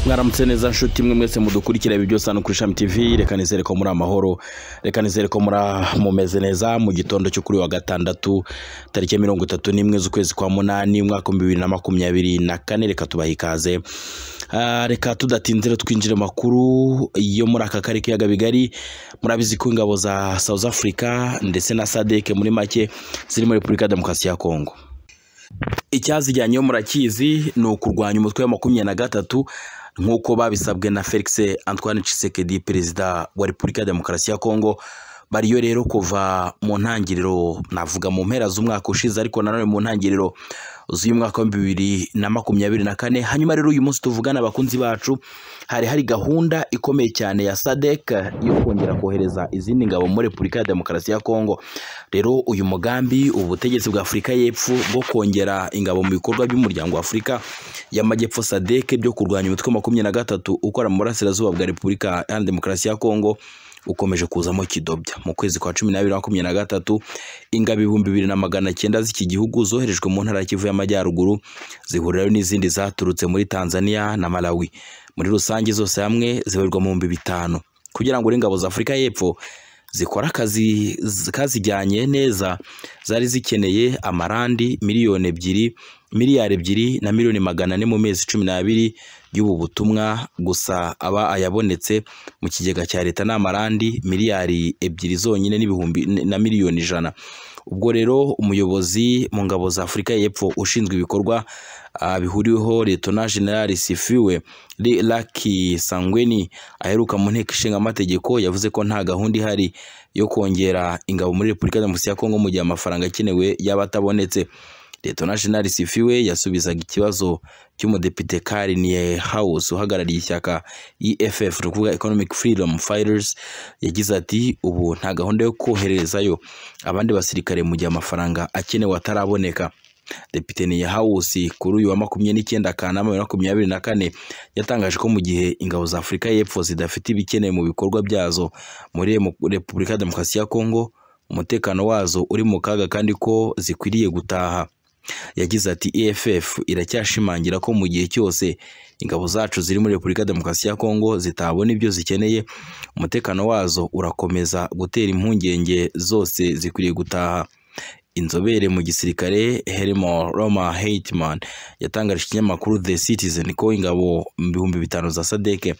mwaramutse neza nshuti mwe mwese mudukurikira ibi byose hano kuri shami tv reka nizere ko muri amahoro reka nizere ko muri mumeze neza mu gitondo cyo kuri wa gatandatu tariki ya mirongo itatu n'imwe z'ukwezi kwa munani umwaka w'ibihumbi bibiri na makumyabiri na kane reka tubaha ikaze Ah, reka tudatinze rero twinjire mu makuru yo muri aka karere k'ibiyaga bigari murabizi ko ingabo za south africa ndetse na sadek muri make ziri muri repubulika ya demokarasi ya kongo icyazijyanyeho murakizi ni ukurwanya umutwe wa makumyabiri na gatatu nk'uko babisabwe na Felix Antoine Tshisekedi perezida wa Repubulika ya Demokarasi ya Kongo bariyo rero kuva mu ntangiriro navuga mu mpera z'umwaka ushize ariko nanone mu ntangiriro z'uyu mwaka wa bibiri na makumyabiri na kane hanyuma rero uyu munsi tuvugana abakunzi bacu hari hari gahunda ikomeye cyane ya sadek yo kongera kohereza izindi ngabo muri repubulika ya demokarasi ya kongo rero uyu mugambi ubutegetsi bwa afurika y'epfo bwo kongera ingabo mu bikorwa by'umuryango wa afurika y'amajyepfo sadek byo kurwanya umutwe wa makumyabiri na gatatu ukora mu burasirazuba bwa repubulika iharanira demokarasi ya kongo ukomeje kuzamo kidobya mu kwezi kwa cumi n'abiri makumyabiri na gatatu ingabo ibihumbi bibiri na magana cyenda z'iki gihugu zoherejwe mu ntara ya kivu y'amajyaruguru zihurirayo n'izindi zaturutse muri tanzania na malawi muri rusange zose hamwe zibarirwa mu bihumbi bitanu kugira ngo n'ingabo za afurika y'epfo zikora akazi z- kazijyanye neza zari zikeneye amarandi miliyoni ebyiri miliyari ebyiri na miliyoni magana ane mu mezi cumi n'abiri y'ubu butumwa gusa aba ayabonetse mu kigega cya leta ni amarandi miliyari ebyiri zonyine n'ibihumbi na miliyoni ijana ubwo rero umuyobozi mu ngabo za afurika y'epfo ushinzwe ibikorwa ah, bihuriweho letona generali sifiwe Li- laki sangweni aheruka mu nteko ishinga amategeko yavuze ko nta gahunda ihari yo kongera ingabo muri repubulika ya demokarasi ya kongo mu gihe amafaranga akenewe yaba atabonetse letona generali sifiwe yasubizaga ikibazo cy'umudepite kariniye house uhagarariye ishyaka eff ni ukuvuga economic freedom fighters yagize ati ubu nta gahunda yo koherezayo abandi basirikare mu gihe amafaranga akenewe ataraboneka Depite Niyahawusi kuri uyu wa makumyabiri n'icyenda Kanama bibiri na makumyabiri na kane yatangaje ko mu gihe ingabo za Afurika y'Epfo zidafite ibikenewe mu bikorwa byazo muri Remo- Repubulika ya Demokarasi ya Kongo umutekano wazo uri mu kaga kandi ko zikwiriye gutaha yagize ati EFF iracyashimangira ko mu gihe cyose ingabo zacu ziri muri Repubulika ya Demokarasi ya Kongo zitabona ibyo zikeneye umutekano wazo urakomeza gutera impungenge zose zikwiriye gutaha inzobere mu gisirikare Helmo Roma Heitman yatangarije ikinyamakuru The Citizen ko ingabo ibihumbi bitanu za Sadeke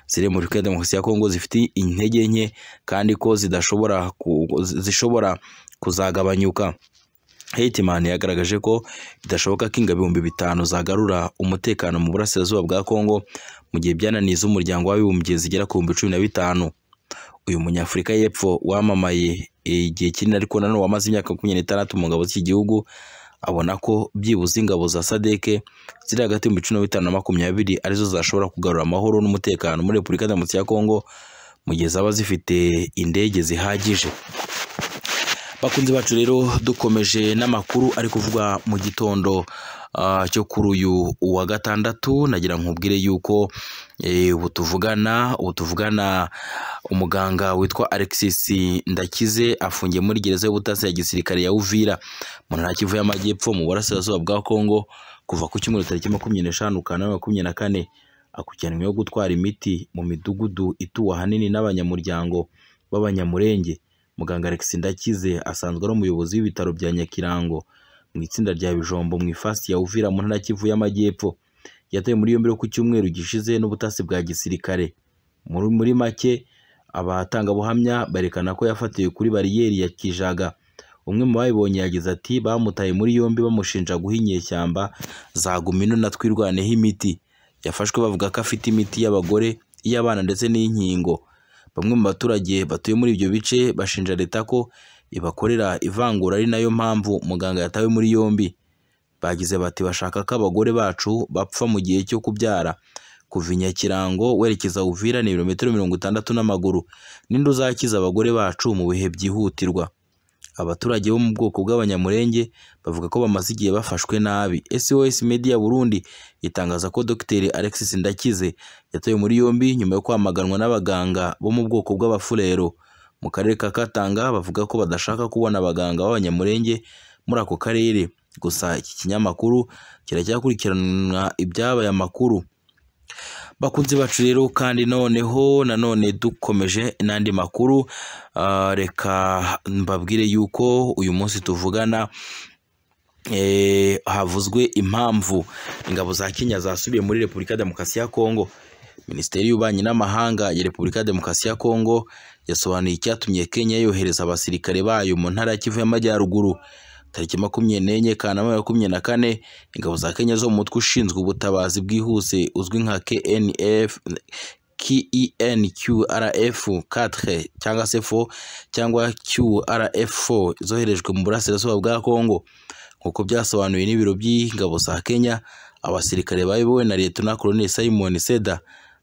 ziri muri Repubulika ya Demokarasi ya Kongo zifite intege nke kandi ko zidashobora ku- zishobora kuzagabanyuka Heitman yagaragaje ko bidashoboka ko ingabo ibihumbi bitanu zagarura umutekano mu burasirazuba bwa Kongo mu gihe byananiza umuryango w'abibumbye zigera ku bihumbi cumi na bitanu uyu munyafurika y'epfo wamamaye igihe kinini ariko nanone wamaze imyaka makumyabiri n'itandatu mu ngabo z'iki gihugu abona ko byibuze ingabo za sadeke ziri hagati y'ibihumbi cumi na bitanu na makumyabiri arizo zashobora kugarura amahoro n'umutekano muri repubulika ya demokarasi ya kongo mu gihe zaba zifite indege zihagije bakunzi bacu rero dukomeje n'amakuru ari kuvugwa mu gitondo ah, cyo kuri uyu wa gatandatu nagira nkubwire yuko eh, ubu tuvugana ubu tuvugana umuganga witwa Alexis Ndakize afungiye muri gereza y'ubutasi ya gisirikare ya Uvira mu ntara ya Kivu y'Amajyepfo mu burasirazuba bwa Kongo kuva ku cyumweru tariki makumyabiri n'eshanu Kanama makumyabiri na kane akurikiranyweho gutwara imiti mu midugudu ituwe ahanini n'abanyamuryango b'abanyamurenge muganga Alex Ndakize asanzwe ari umuyobozi w'ibitaro bya Nyakirango mu itsinda rya Bijombo mu ifasi ya Uvira mu ntara ya Kivu y'Amajyepfo yatawe muri yombi ku cyumweru gishize n'ubutasi bwa gisirikare muri, muri make abatangabuhamya barekana ko yafatiwe kuri bariyeri ya Kijaga umwe mu babibonye yagize ati bamutaye muri yombi bamushinja guha inyeshyamba za gumino na twirwaneho imiti yafashwe bavuga ko afite imiti y'abagore iy'abana ndetse n'inkingo bamwe mu baturage batuye muri ibyo bice bashinja leta ko ibakorera ivangura ari nayo mpamvu muganga yatawe muri yombi bagize bati bashaka ko abagore bacu bapfa mu gihe cyo kubyara kuva i Nyakirango werekeza Uvira ni ibirometero mirongo itandatu n'amaguru ninde uzakiza abagore bacu mu bihe byihutirwa abaturage bo mu bwoko bw'abanyamurenge bavuga ko bamaze igihe bafashwe nabi SOS Media Burundi itangaza ko Dr Alexis Ndakize yatawe muri yombi nyuma yo kwamaganwa n'abaganga bo mu bwoko bw'abafurero mu karere ka Katanga bavuga ko badashaka kubona abaganga b'abanyamurenge muri ako karere gusa iki kinyamakuru kiracyakurikirana ibyabaye amakuru bakunzi bacu rero kandi noneho nanone dukomeje n'andi makuru ah, reka mbabwire yuko uyu munsi tuvugana eh, havuzwe impamvu ingabo za Kenya zasubiye muri Repubulika ya Demokarasi ya Kongo Minisiteri y'Ububanyi n'Amahanga ya Repubulika ya Demokarasi ya Kongo yasobanuye icyatumye Kenya yohereza abasirikare bayo mu ntara ya Kivu y'Amajyaruguru tariki makumyabiri n'enye Kanama makumyabiri na kane ingabo za Kenya zo mu mutwe ushinzwe ubutabazi bwihuse uzwi nka KNF KENQRF 4 cyangwa se 4 cyangwa QRF 4 zoherejwe mu burasirazuba bwa Kongo nk'uko byasobanuwe n'ibiro by'ingabo za Kenya abasirikare bayobowe na Liyetona Koloneli Simon Seda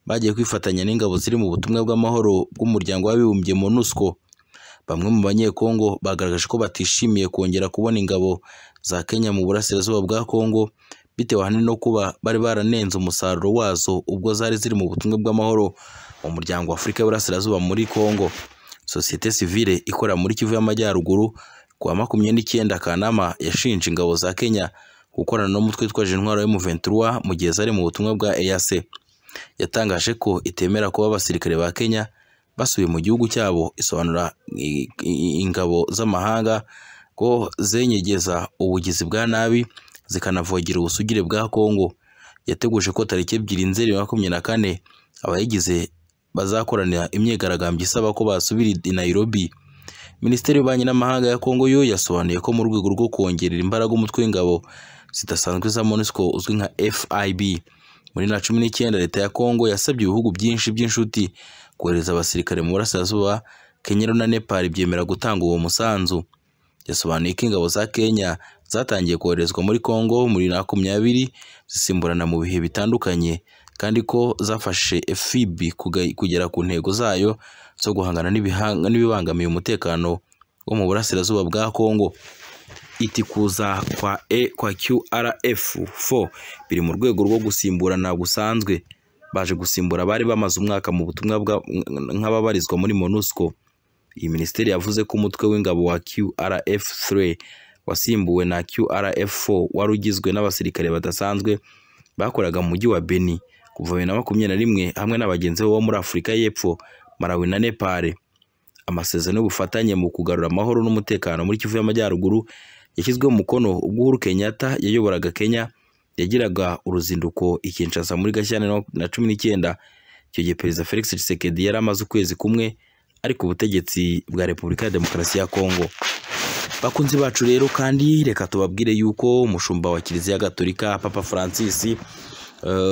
bagiye kwifatanya n'ingabo ziri mu butumwa bw'amahoro bw'umuryango w'abibumbye MONUSCO bamwe mu banyekongo bagaragaje ko batishimiye kongera kubona ingabo za Kenya mu burasirazuba bwa Kongo bitewe ahanini no kuba bari baranenze umusaruro wazo ubwo zari ziri mu butumwa bw'amahoro mu muryango wa Afurika y'Iburasirazuba muri Kongo sosiyete sivile ikorera muri Kivu y'Amajyaruguru kuwa makumyabiri n'icyenda Kanama yashinje ingabo za Kenya gukorana n'umutwe witwaje intwaro M23 mu gihe zari mu butumwa bwa EAC yatangaje ko itemera kuba abasirikare ba Kenya basubiye mu gihugu cyabo isobanura i- i- ingabo z'amahanga ko zenyegeza ubugizi bwa nabi zikanavogera ubusugire bwa Kongo yateguje ko tariki ebyiri nzeri makumyabiri na kane abayigize bazakoranira imyigaragambyo isaba ko basubira i Nairobi Minisiteri y'Ububanyi n'Amahanga ya Kongo yo yasobanuye ko mu rwego rwo kongerera imbaraga umutwe w'ingabo zidasanzwe za MONUSCO uzwi nka FIB muri na cumi n'icyenda leta ya Kongo yasabye ibihugu byinshi by'inshuti kohereza abasirikare mu burasirazuba Kenya rero na Nepal byemera gutanga uwo musanzu yasobanuye ko ingabo za Kenya zatangiye koherezwa muri Kongo muri makumyabiri zisimburana mu bihe bitandukanye kandi ko zafashe FIB kuga- kugera ku ntego zayo zo guhangana n'ibihanga- n'ibibangamiye umutekano wo mu burasirazuba bwa Kongo iti kuza kwa e kwa QRF 4 biri mu rwego rwo gusimburana gusanzwe baje gusimbura abari bamaze umwaka mu butumwa bwa- nk'ababarizwa muri MONUSCO iyi minisiteri yavuze ko umutwe w'ingabo wa QRF 3 wasimbuwe na QRF 4 wari ugizwe n'abasirikare badasanzwe bakoraga mu mujyi wa Beni kuva bibiri na makumyabiri na rimwe hamwe na bagenzi bo muri Afurika y'Epfo Malawi na Nepal amasezerano y'ubufatanye mu kugarura amahoro n'umutekano muri Kivu y'Amajyaruguru yashyizweho umukono ubwo Uhuru Kenyatta yayoboraga Kenya yagiraga uruzinduko i Kinshasa muri Gashyantare na cumi n'icyenda icyo gihe Perezida Felix Tshisekedi yari amaze ukwezi kumwe ari ku butegetsi bwa Repubulika ya Demokarasi ya Kongo bakunzi bacu rero kandi reka tubabwire yuko umushumba wa Kiliziya Gatolika Papa Francis eh,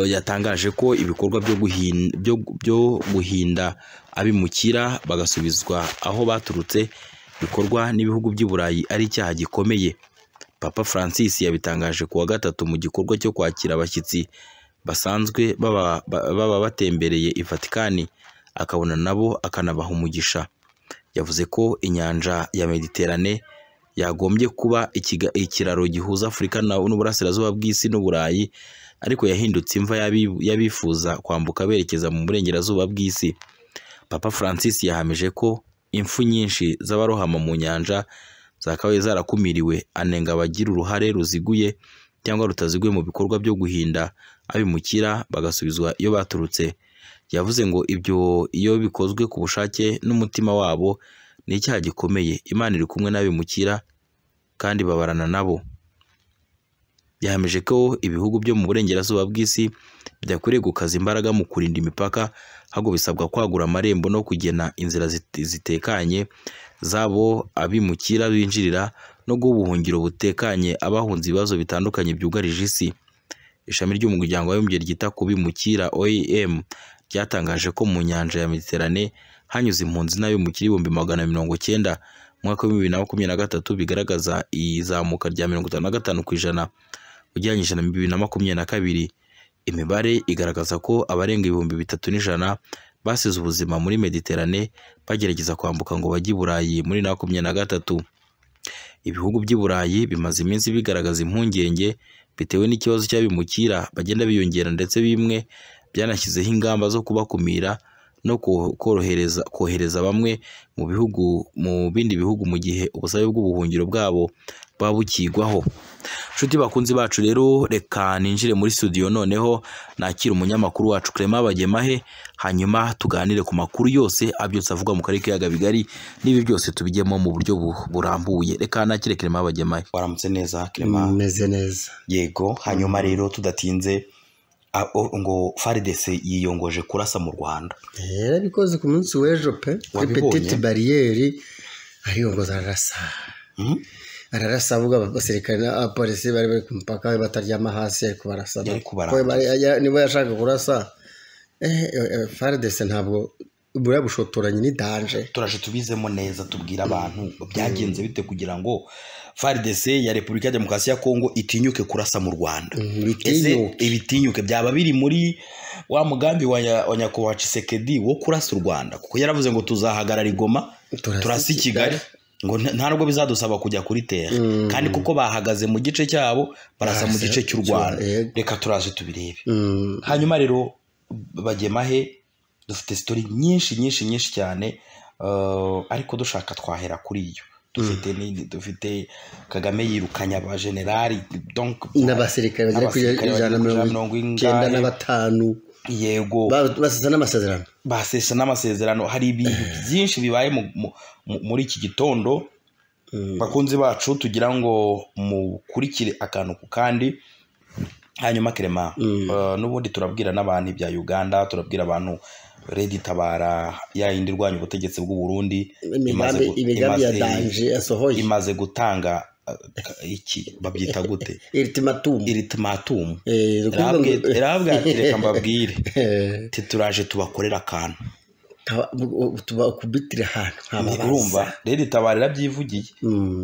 yatangaje ko ibikorwa byo guhin- byo- byo guhinda abimukira bagasubizwa aho baturutse bikorwa n'ibihugu by'i Burayi ari icyaha gikomeye Papa Francis yabitangaje kuwa gatatu mu gikorwa cyo kwakira abashyitsi basanzwe baba, ba- baba batembereye i Vatikani akabona nabo akanabaha umugisha yavuze ko inyanja ya Mediterane yagombye kuba ikiga- ikiraro gihuza Afurika na- n'uburasirazuba bw'isi n'Uburayi ariko yahindutse imva y'abi- y'abifuza kwambuka berekeza mu burengerazuba bw'isi Papa Francis yahamije ko impfu nyinshi z'abarohama mu nyanja zakabaye zarakumiriwe anenga abagira uruhare ruziguye cyangwa rutaziguye mu bikorwa byo guhinda abimukira bagasubizwa iyo baturutse yavuze ngo ibyo iyo bikozwe ku bushake n'umutima wabo ni icyaha gikomeye imana iri kumwe n'abimukira kandi babarana nabo yahamije ko ibihugu byo mu burengerazuba bw'isi byakwiriye gukaza imbaraga mu kurinda imipaka ahubwo bisabwa kwagura amarembo no kugena inzira zit- zitekanye zabo abimukira binjirira no guha ubuhungiro butekanye abahunze ibibazo bitandukanye byugarije isi ishami ry'umuryango w'abibumbye ryita ku bimukira OIM ryatangaje ko mu nyanja ya Mediterane hanyuze impunzi n'abimukira ibihumbi magana mirongo cyenda mu mwaka w'ibihumbi bibiri na makumyabiri na gatatu bigaragaza izamuka rya mirongo itanu na gatanu ku ijana ugereranyije na bibiri na makumyabiri na kabiri imibare igaragaza ko abarenga ibihumbi bitatu n'ijana basize ubuzima muri Mediterane bagerageza kwambuka ngo bajye i Burayi muri na makumyabiri na gatatu ibihugu by'i Burayi bimaze iminsi bigaragaza impungenge bitewe n'ikibazo cy'abimukira bagenda biyongera ndetse bimwe byanashyizeho ingamba zo kubakumira no ko- korohereza kohereza bamwe mu bihugu mu bindi bihugu mu gihe ubusabe bw'ubuhungiro bwabo buba bukigwaho nshuti bakunzi bacu rero reka ninjire muri studio noneho nakire umunyamakuru wacu Clement Bagemahe hanyuma tuganire ku makuru yose abyutse avugwa mu karere k'ibiyaga bigari n'ibi byose tubigemo mu buryo bu- burambuye reka nakire Clement Bagemahe waramutse neza Clement meze neza yego hanyuma rero tudatinze a- o- ngo FARDC yiyongoje kurasa mu Rwanda yarabikoze ku munsi w'ejo pe kuri Wabibonye? petite bariyeri ariyongoza ararasa Mhm. ararasa avuga abasirikare n'abapolisi bari bari ku mupaka we bataryama hasi ari kubarasa Yari kubarasa. Ko bari- ya- niba yashaka kurasa eh, eh, faridese ntabwo buriya bushotoranye ni danje turaje tubizemo neza tubwira abantu byagenze bite kugira ngo FARDC ya Repubulika ya Demokarasi ya Kongo itinyuke kurasa mu Rwanda ese bitinyuka ibitinyuke byaba biri muri wa mugambi wa nya- wa nyakubahwa Tshisekedi wo kurasa u Rwanda kuko yaravuze ngo tuzahagarara igoma turasa i Kigali ngo nta- nta nubwo bizadusaba kujya kuri tere Mm. kandi kuko bahagaze mu gice cyabo barasa mu Barasa gice cy'u cy'u- Rwanda yego. reka turaje tubirebe Mm. hanyuma rero bagemahe dufite sitori nyinshi nyinshi nyinshi cyane eh, ariko dushaka twahera kuri iyo dufite ni- dufite kagame yirukanye abajenerali donc n'abasirikare bagera kuri N'abasirikare bagera ijana na kuri mirongo mirongo icyenda ingahe. na batanu yego Ba- basesa n'amasezerano basesa n'amasezerano hari ibintu byinshi bibaye mu- mu- mu- muri iki gitondo Mm. bakunzi bacu tugira ngo mukurikire akantu ku kandi hanyuma kerema Mm. eh, n'ubundi turabwira n'abantu ibya uganda turabwira abantu redi tabara ya yindi irwanya ubutegetsi bw'u Burundi imaze imigambi gu- imigambi ya imaze- danje yasohoye imaze gutanga eh, ka- iki babyita gute iritimatumu iritimatumu Eh, ni ukuvuga ngo- irabwa ati reka mbabwire Eh, ati turaje tubakorera akantu taba- u- tuba kubitira ahantu ntababaza urumva redi tabara irabyivugiye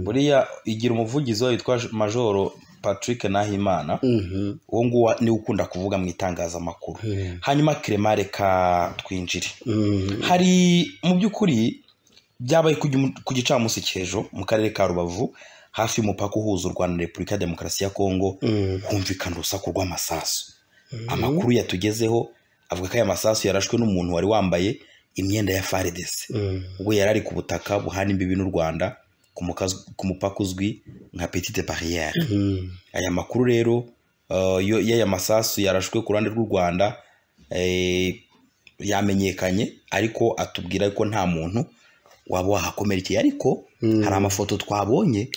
buriya igira umuvugizi wayo witwa majoro patrick nahimana uwo nguwo niwe ukunda kuvuga mu itangazamakuru hanyuma kerema reka twinjire hari mu by'ukuri byabaye ku gimu- ku gicamunsi cy'ejo mu karere ka rubavu hafi y'umupaka uhuza u rwanda na repubulika ya demokarasi ya kongo humvikana urusaku rw'amasasu amakuru yatugezeho avuga ko aya masasu yarashwe n'umuntu wari wambaye imyenda ya faridese ubwo yari ari ku butaka buhana imbibi n'u rwanda ku mukazi- ku mupaka uzwi nka petite barriere aya makuru rero eh, yo- y'aya masasu yarashwe ku ruhande rw'u rwanda eh, yamenyekanye ariko atubwira ko nta muntu waba wahakomerekeye ariko hari amafoto twabonye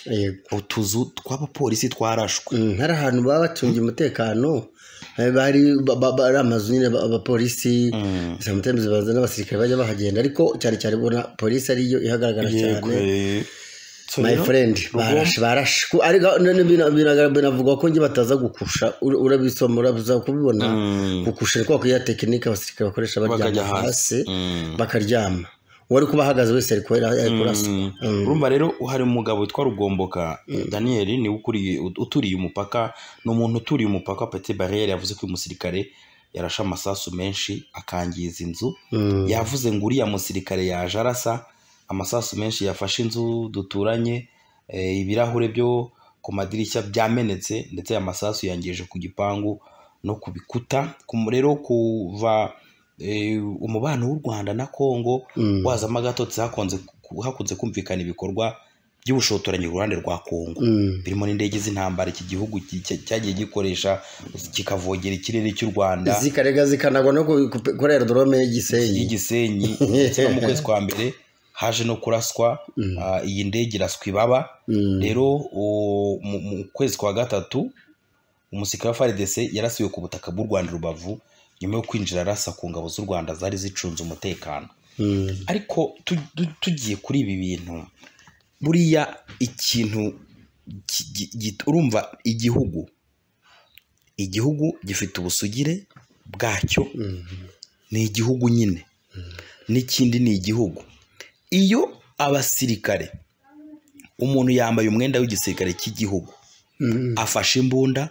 utuzu tw'abapolisi twarashwe hari ahantu baba bacungiye umutekano eh, bari ba- ba- ba- ari amazu nyine ba- abapolisi Mm. sometimes baza n'abasirikare bajya bahagenda ariko cyane cyane ubona polisi ariyo ihagaragara Yego, cyane eh. So my rero, friend Rugomwa- barashe barashe Ku- ariko none bina- bina- binavuga ko njye bataza gukusha Ura- urabisoma uraza kubibona Mm. gukusha ni kwa kuriya tekinike abasirikare bakoresha Bakajya baryama hasi. hasi Mm. bakaryama uwari kuba ahagaze wese ari kubera ari kurasa Mm. Mm. urumva rero hari umugabo witwa rugomboka daniel niwe ukuriye uturiye umupaka ni umuntu uturiye umupaka wa peti bariyeri yavuze ko uyu musirikare yarashe amasasu menshi akangiza inzu Mm. yavuze ngo uriya musirikare yaje arasa amasasu menshi yafashe inzu duturanye eh, ibirahure byo ku madirishya byamenetse ndetse aya masasu yangije ku gipangu no ku bikuta Ku- rero kuva eh, umubano w'u rwanda na kongo Mm. wazamo agatotsi hakunze hakunze kumvikana ibikorwa by'ubushotoranyi ku ruhande rwa kongo Mm. birimo n'indege z'intambara iki gihugu ki- cya- cyagiye gikoresha kikavogera ikirere cy'u rwanda zikarega zikanagwa no ku- ku- kurera dorome y'igisenyi y'igisenyi ndetse no mu kwezi kwa mbere haje no kuraswa Mm. ah, iyi ndege iraswa ibaba Mm. rero o- mu mu kwezi kwa gatatu umusirikare wa faridese yarasiwe ku butaka bw'u rwanda i rubavu nyuma yo kwinjira arasa ku ngabo z'u rwanda zari zicunze umutekano Mm. ariko tu- tu- tugiye kuri ibi bintu buriya ikintu ki- gi- gi- urumva igihugu igihugu gifite ubusugire bwacyo Mm. ni igihugu nyine n'ikindi ni igihugu iyo abasirikare umuntu yambaye umwenda w'igisirikare cy'igihugu Mm. afashe imbunda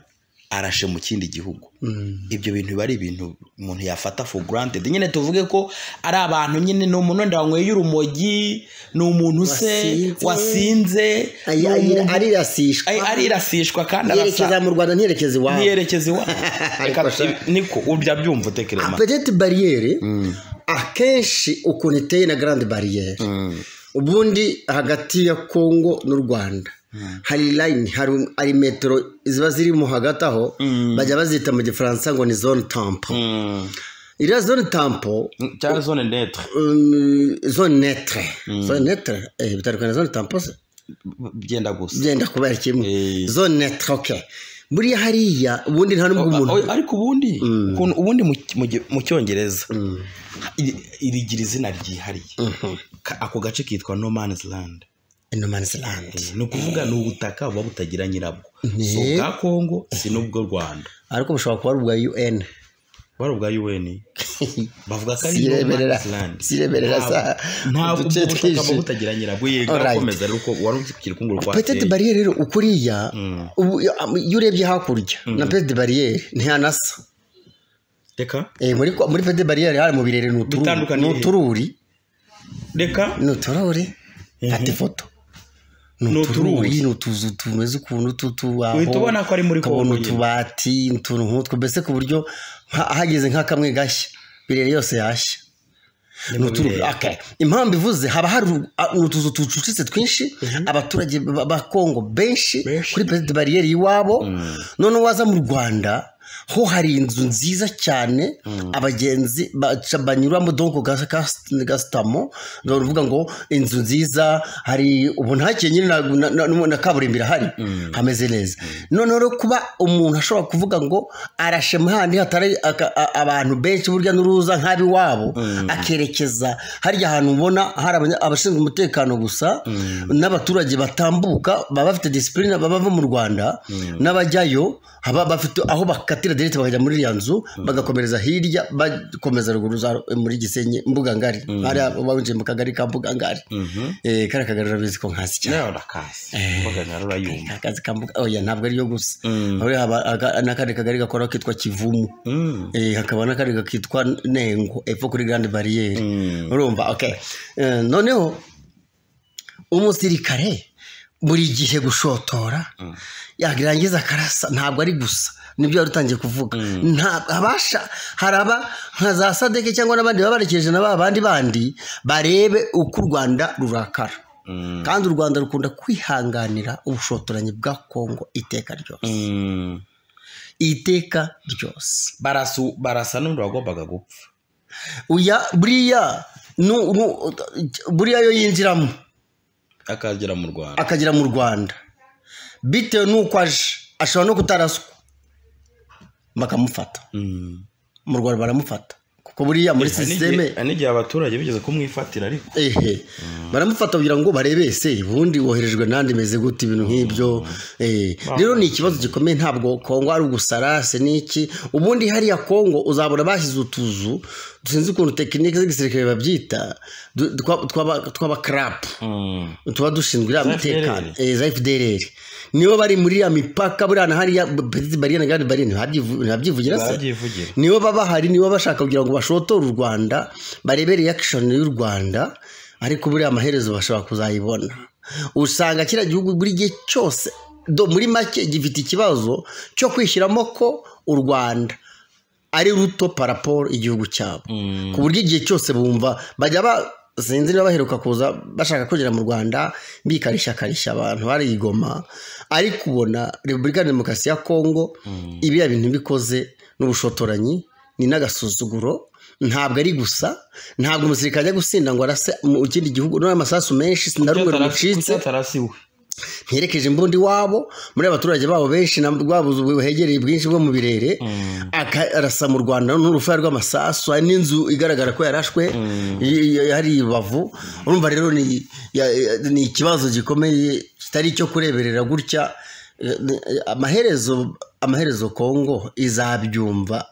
arashe mu kindi gihugu Mm. ibyo bintu biba ari ibintu umuntu yafata for granted nyine tuvuge ko ari abantu nyine ni umuntu wenda wanyweye urumogi ni umuntu se Wasinze. wasinze Ay- ni ay- umuntu- arirasishwa ay- arirasishwa kandi arasa yerekeza mu rwanda ntiyerekeze iwabo ntiyerekeze iwabo Reka Ariko sha- ibi- niko ujya byumva utekereza petite bariyeri akenshi ukuntu iteye na garande bariyeri ubundi hagati ya kongo n'u rwanda hari layini hari hari metero ziba zirimo hagati aho bajya bazita mu gifaransa ngo ni zone tampo iriya zone tampo cyangwa zone netre um, zone netre zone netre eh, bitandukanye na zone tampo se byenda gusa byenda kubera kimwe Eh. zone netre okay buriya hariya ubundi nta n'ubwo umuntu ariko ubundi ukuntu ubundi mu- mu gi- mu cyongereza iri- irigira izina ryihariye Ka- ako gace kitwa no man's land no man's land ni ukuvuga ni ubutaka buba butagira nyirabwo si ubwa kongo si n'ubwo rwanda ariko bushobora kuba ari ubwa un bari ubwa un bavuga ko ari no sireberera man's land sireberera za ntabwo uduce ubwo butaka buba twinshi butagira nyirabwo yego Alright. akomeza rero uko wari ukikira ukungu petite rwateye bariyeri rero ukuriya ubu iyo urebye hakurya na petite bariyeri ntihanasa reka Eh, muri kwa- muri petite bariyeri hari mu birere ni utururi- Bitandukaniye ni he? utururi reka ni utururi fata ifoto ni Ni utururi utururi. ni utuzu tumeze ukuntu tw'utubaho uhita ubona ko ari muri ukabona kongo nyine. utubati utuntu nk'utwo mbese ku buryo nka- hageze nka kamwe gashya birere yose yashya ni utururi birere. Okay. impamvu ivuze haba hari uru- a- ni utuzu tucucitse twinshi abaturage ba ba kongo benshi Benshi. kuri perezida bariyeri iwabo noneho waza mu rwanda ho hari inzu nziza cyane abagenzi baca banyuramo donko gasitamo bavuga ngo inzu nziza hari ubu ntakeye nyine na- na- na- na- na kaburimbo irahari hameze neza noneho rero kuba umuntu ashobora kuvuga ngo arashe mu handi hatari aka- a- abantu benshi burya n'uruza nk'abiwabo akerekeza harya hantu ubona hari abanya- abashinzwe umutekano gusa n'abaturage batambuka baba bafite disipurine baba bava mu rwanda n'abajyayo baba bafite aho bakatira derete bakajya muri iriya nzu bagakomereza hirya bakomeza ruguru za muri gisenyi mbugangari hariya winjiye mu kagari ka mbugangari Eh, kariya kagari urabizi ko nkazi cyane nawe urakazi mbaga nawe urayumva akazi ka mbuga oya ntabwo ariyo gusa Mm. Ahubwo haba aga- n'akandi kagari gakoraho kitwa kivumu Mm. Eh, hakaba n'akandi kakitwa nengo epfo kuri grande bariyeri Mm. urumva okay Eh, noneho umusirikare buri gihe gushotora yarangiza akarasa ntabwo ari gusa nibyo wari utangiye kuvuga Nta- abasha haraba nka za sadeke cyangwa n'abandi baba barekeje na ba bandi bandi barebe uko u rwanda rurakara Mm. kandi u rwanda rukunda kwihanganira ubushotoranyi bwa kongo iteka ryose Mm. iteka ryose Barasu- barasa n'undi wagombaga gupfa uya buriya nu- nu- buriya yo yinjiramo akagera mu rwanda akagera mu rwanda bitewe n'uko aje ashobora no kutaraswa bakamufata Mm. mu rwanda baramufata kuko buriya muri Hari n'igihe- sisiteme hari n'igihe abaturage bigeze kumwifatira ariko ehe baramufata kugira ngo barebe ese ubundi woherejwe n'andi meze gute ibintu nk'ibyo Eh, rero ni ikibazo gikomeye ntabwo kongo ari ugusarase n'iki ubundi hariya kongo uzabona bashyize utuzu sinzi ukuntu tekinike z'igisirikare babyita du- twa- twaba- tw'abakarapu Mm. tuba dushinzwe iriya Za mutekano FDLR. Eh, za fdrr nibo bari muri iriya mipaka buriya na hariya petite bariyeri na grande bariyeri ntibabyivu- ntihabyivugira se barabyivugira nibo baba bahari nibo bashaka kugira ngo bashotore u rwanda barebe reaction y'u rwanda ariko buriya amaherezo bashobora kuzayibona usanga kiriya gihugu buri gihe cyose do muri make gifite ikibazo cyo kwishyiramo ko u rwanda ari ruto paraporo igihugu cyabo ku buryo igihe cyose bumva bajya ba sinzi niba baheruka kuza bashaka kugera mu rwanda bikarishakarisha abantu barigoma ariko ubona repubulika ya demokarasi ya kongo ibiya bintu bikoze n'ubushotoranyi ni n'agasuzuguro ntabwo ari gusa ntabwo umusirikare ajya gusinda ngo arase mu kindi gihugu noneho amasasu menshi sinarumwe rumucitse atarasiwe ntiyerekeje imbundi wabo muri abaturage babo benshi na rwabuze buhegereye bwinshi bwo mu birere akarasa mu rwanda n'urufaya rw'amasasu hari n'inzu igaragara ko yarashwe y- y- hari ibavu urumva rero ni- ya- ya- ni ikibazo gikomeye kitari icyo kureberera gutya Eh, eh, amaherezo amaherezo kongo izabyumva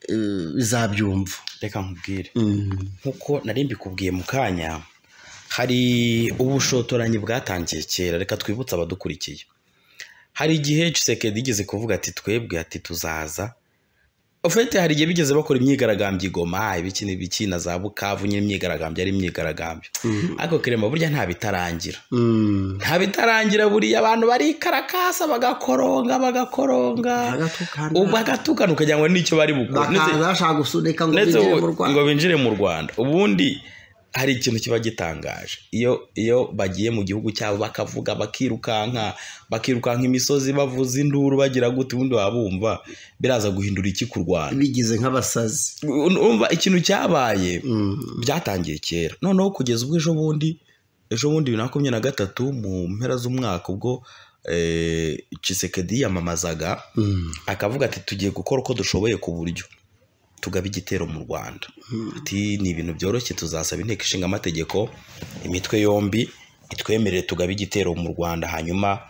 eh, izabyumva reka nkubwire Mm. nk'uko nari mbikubwiye mu kanya hari ubushotoranyi bwatangiye kera reka twibutse abadukurikiye hari igihe Tshisekedi yigeze kuvuga ati twebwe ati tuzaza ofete hari igihe bigeze bakora imyigaragambyo i goma ibiki n'ibiki na za bukavu nyine imyigaragambyo ari imyigaragambyo ariko kirema burya nta bitarangira Mm. nta bitarangira buriya abantu barikarakasa bagakoronga bagakoronga Bagatukana. ubu bagatukana ukagira ngo n'icyo bari bukore Ndetse- bakaza bashaka gusunika ngo ndetse binjire ubu- mu rwanda ngo binjire mu rwanda ubundi hari ikintu kiba gitangaje iyo iyo bagiye mu gihugu cyabo bakavuga bakirukanka bakirukanka imisozi bavuza induru bagira gute ubundi baba bumva biraza guhindura iki ku rwanda bigize nk'abasazi umva ikintu cyabaye Mm. byatangiye kera noneho kugeza ubwo ejo bundi ejo bundi bibiri na makumyabiri na gatatu mu mpera z'umwaka ubwo eh, Tshisekedi yiyamamazaga Mm. akavuga ati tugiye gukora uko dushoboye ku buryo tugaba igitero mu rwanda ati ni ibintu byoroshye tuzasaba inteko ishinga amategeko imitwe yombi itwemerere tugabe igitero mu rwanda hanyuma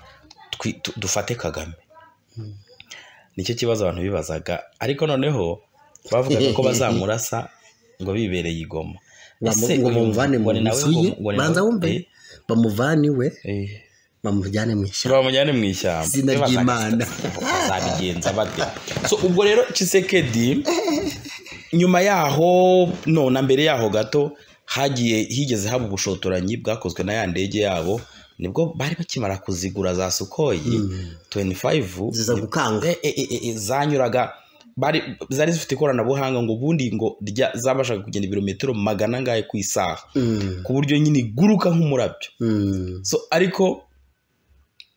twi- tu- dufate kagame nicyo kibazo abantu bibazaga ariko noneho bavugaga ko bazamurasa ngo bibereye igoma Bamu- Ese ngo uyu bamuvane mu ngo ni nawe nzu ye ngo- ngo ni banza nawe- wumve eh, bamuvane iwe eh. bamujyane mu ishyamba bamujyane mu ishyamba Izina Iyo bazaga- ry'Imana. bazabigenza bate so ubwo rero Tshisekedi nyuma yaho no na mbere yaho gato hagiye higeze haba ubushotoranyi bwakozwe na ya ndege yabo nibwo bari bakimara kuzigura za sukoyi 25 ziza gukanga e, e, e, e, zanyuraga bari zari zifite ikoranabuhanga ngo ubundi ngo rya- zabashaga kugenda ibirometero magana angahe ku isaha Mm. ku buryo nyine iguruka nk'umurabyo Mm. so ariko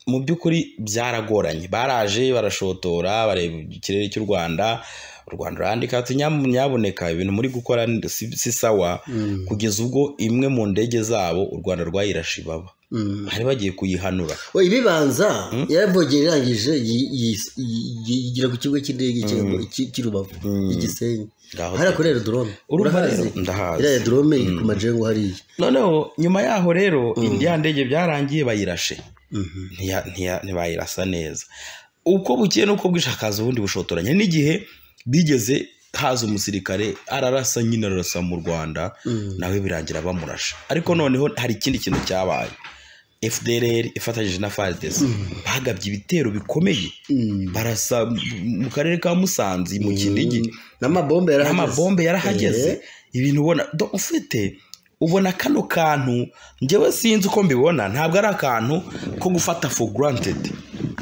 mu by'ukuri byaragoranye baraje barashotora bareba ikirere cy'u rwanda u rwanda rurandika tunyaboneka ibintu muri gukora ni- si si sawa Mm. kugeza ubwo imwe mu ndege zabo u rwanda rwayirashe ibaba Mm. bari bagiye kuyihanura we ibibanza yaravogera irangije yi- yi- yi- yi- yigira ku kigo cy'indege cy'i- cy'i- cy'i Rubavu i Gisenyi Ngaho hariya kuri aerodrome urumva urahazi rero ndahazi iriya aerodrome iri ku majengo hariya noneho nyuma yaho rero indi ya ndege byarangiye bayirashe Mhm. ntiya- ntiya- ntibayirasa neza uko bukeye n'uko bwije hakaza ubundi bushotoranye n'igihe bigeze haza umusirikare ararasa nyine ararasa mu rwanda nawe birangira bamurasha ariko noneho hari ikindi kintu cyabaye fdr ifatanyije na fardc bagabye ibitero bikomeye Mm. barasa mu- mu karere ka musanze mu kinigi n'amabombe yarahageze amabombe yarahageze Eh. ibintu ubona do- ufite ubona kano kantu njyewe sinzi uko mbibona ntabwo ari akantu ko gufata for granted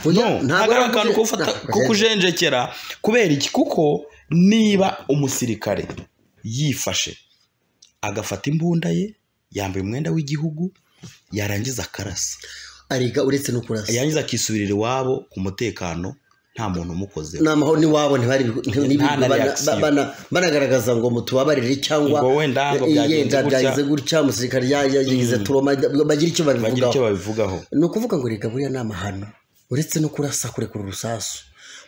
Oya, no ntabwo ntabwo ari ari akantu ko kuje- gufata ntabwo ko ari- kujenjekera kubera iki kuko niba umusirikare yifashe agafata imbunda ye yambaye umwenda w'igihugu yarangiza akarasa arega uretse no kurasa yarangiza akisubirira iwabo ku mutekano nta muntu umukozeho ni amahoro n'iwabo ntibari Nta na reaction. banagaragaza ngo mutubabarire cyangwa Ngo wenda ngo byagenze yenda gutya. byagenze gutya umusirikare ya- ya- yagize turoma bagira icyo bagira icyo babivugaho babivugaho ni ukuvuga ngo reka buriya ni amahano uretse no kurasa kurekura urusasu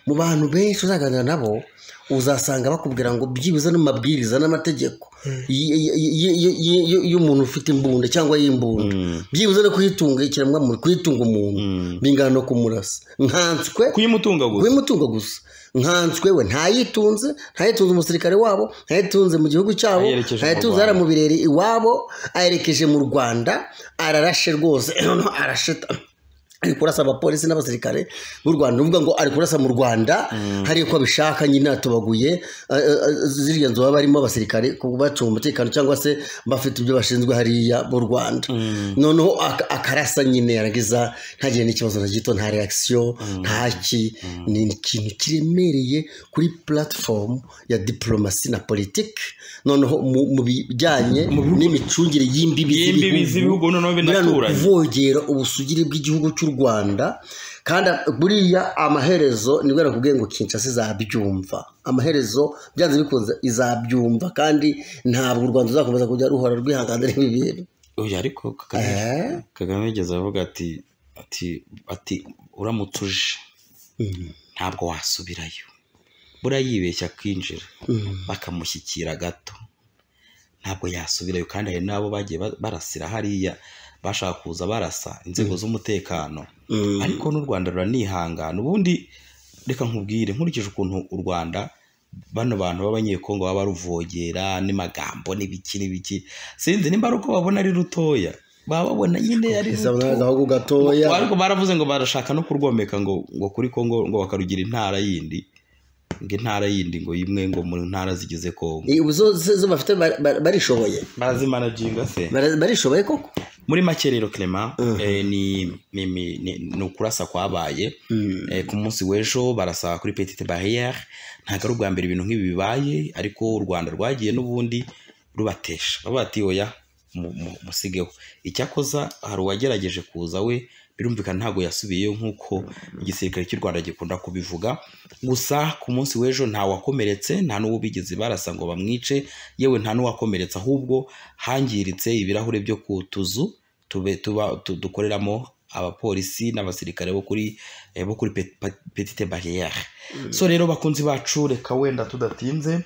mu bantu benshi uzaganira nabo uzasanga bakubwira ngo byibuze no mu mabwiriza n'amategeko y- y- y- y- y- y- y'umuntu ufite imbunda cyangwa y'imbunda byibuze no kuyitunga ikiremwamuntu kuyitunga umuntu bingana no kumurasa nkanswe kuyimutunga gusa w'imutungo gusa nkanswe we ntayitunze ntayitunze umusirikare wabo ntayitunze mu gihugu cyabo Ayerekeje mu ntayitunze Rwanda. hariya mu birere iwabo ayerekeje mu rwanda ararashe rwose noneho arasheta ari kurasa abapolisi n'abasirikare b'u rwanda ni ukuvuga ngo ari kurasa mu rwanda hari uko abishaka nyine atubaguye eh, eh, eh, ziriya nzu baba barimo abasirikare ku- bacunga umutekano cyangwa se bafite ibyo bashinzwe hariya mu rwanda noneho ak- akarasa nyine yarangiza ntagire n'ikibazo na gito nta reaction ntaki ni ikintu kiremereye kuri platform ya diplomasi na politiki noneho mu mu bijyanye n'imicungire y'imbibi y'imbibi z'ibihugu noneho binaturanye kuvogera ubusugire bw'igihugu cy'u rwanda kandi buriya amaherezo nibwo nakubwiye ngo kinshasa izabyumva amaherezo byanze bikunze izabyumva kandi ntabwo u rwanda ruzakomeza kujya ruhora rwihangana n'ibi bintu oya ariko kagame Eh? kagame yigeze avuga ati ati ati uramutse uje ntabwo wasubirayo buriya yibeshya akinjira bakamushyikira gato ntabwo yasubirayo kandi hari n'abo bagiye ba- barasira hariya bashaka kuza barasa inzego z'umutekano Mm. ariko n'u rwanda ruranihangana ubundi reka nkubwire nkurikije ukuntu u rwanda bano bantu b'abanyekongo baba baruvogera n'amagambo n'ibiki n'ibiki sinzi nimba ari uko babona ari rutoya baba babona nyine ari Iza ruto agahugu gatoya ariko baravuze ngo barashaka no kurwomeka ngo ngo kuri kongo ngo bakarugira intara yindi ngo intara yindi ngo imwe ngo mu ntara zigize kongo Eh, ubu zo zo- zo bafite bar- bar- barishoboye barazimanaginga se Bara- barishoboye koko muri make rero clement eh, ni, ni, ni, ni, ni ukurasa kwabaye eh, ku munsi w'ejo barasa kuri petite barriere ntabwo ari ubwa mbere ibintu nk'ibi bibaye ariko u rwanda rwagiye n'ubundi rubatesha bavuga bati oya mu- mu- musigeho icyakoza hari uwagerageje kuza we birumvikana ntabwo yasubiyeyo nk'uko igisirikare cy'u rwanda gikunda kubivuga gusa ku munsi w'ejo nta wakomeretse nta n'uwo bigeze barasa ngo bamwice yewe nta n'uwakomeretse ahubwo hangiritse ibirahure byo ku tuzu tube tuba tu- dukoreramo abapolisi n'abasirikare bo kuri eh, bo kuri pe- pa- petite barriere so rero bakunzi bacu reka wenda tudatinze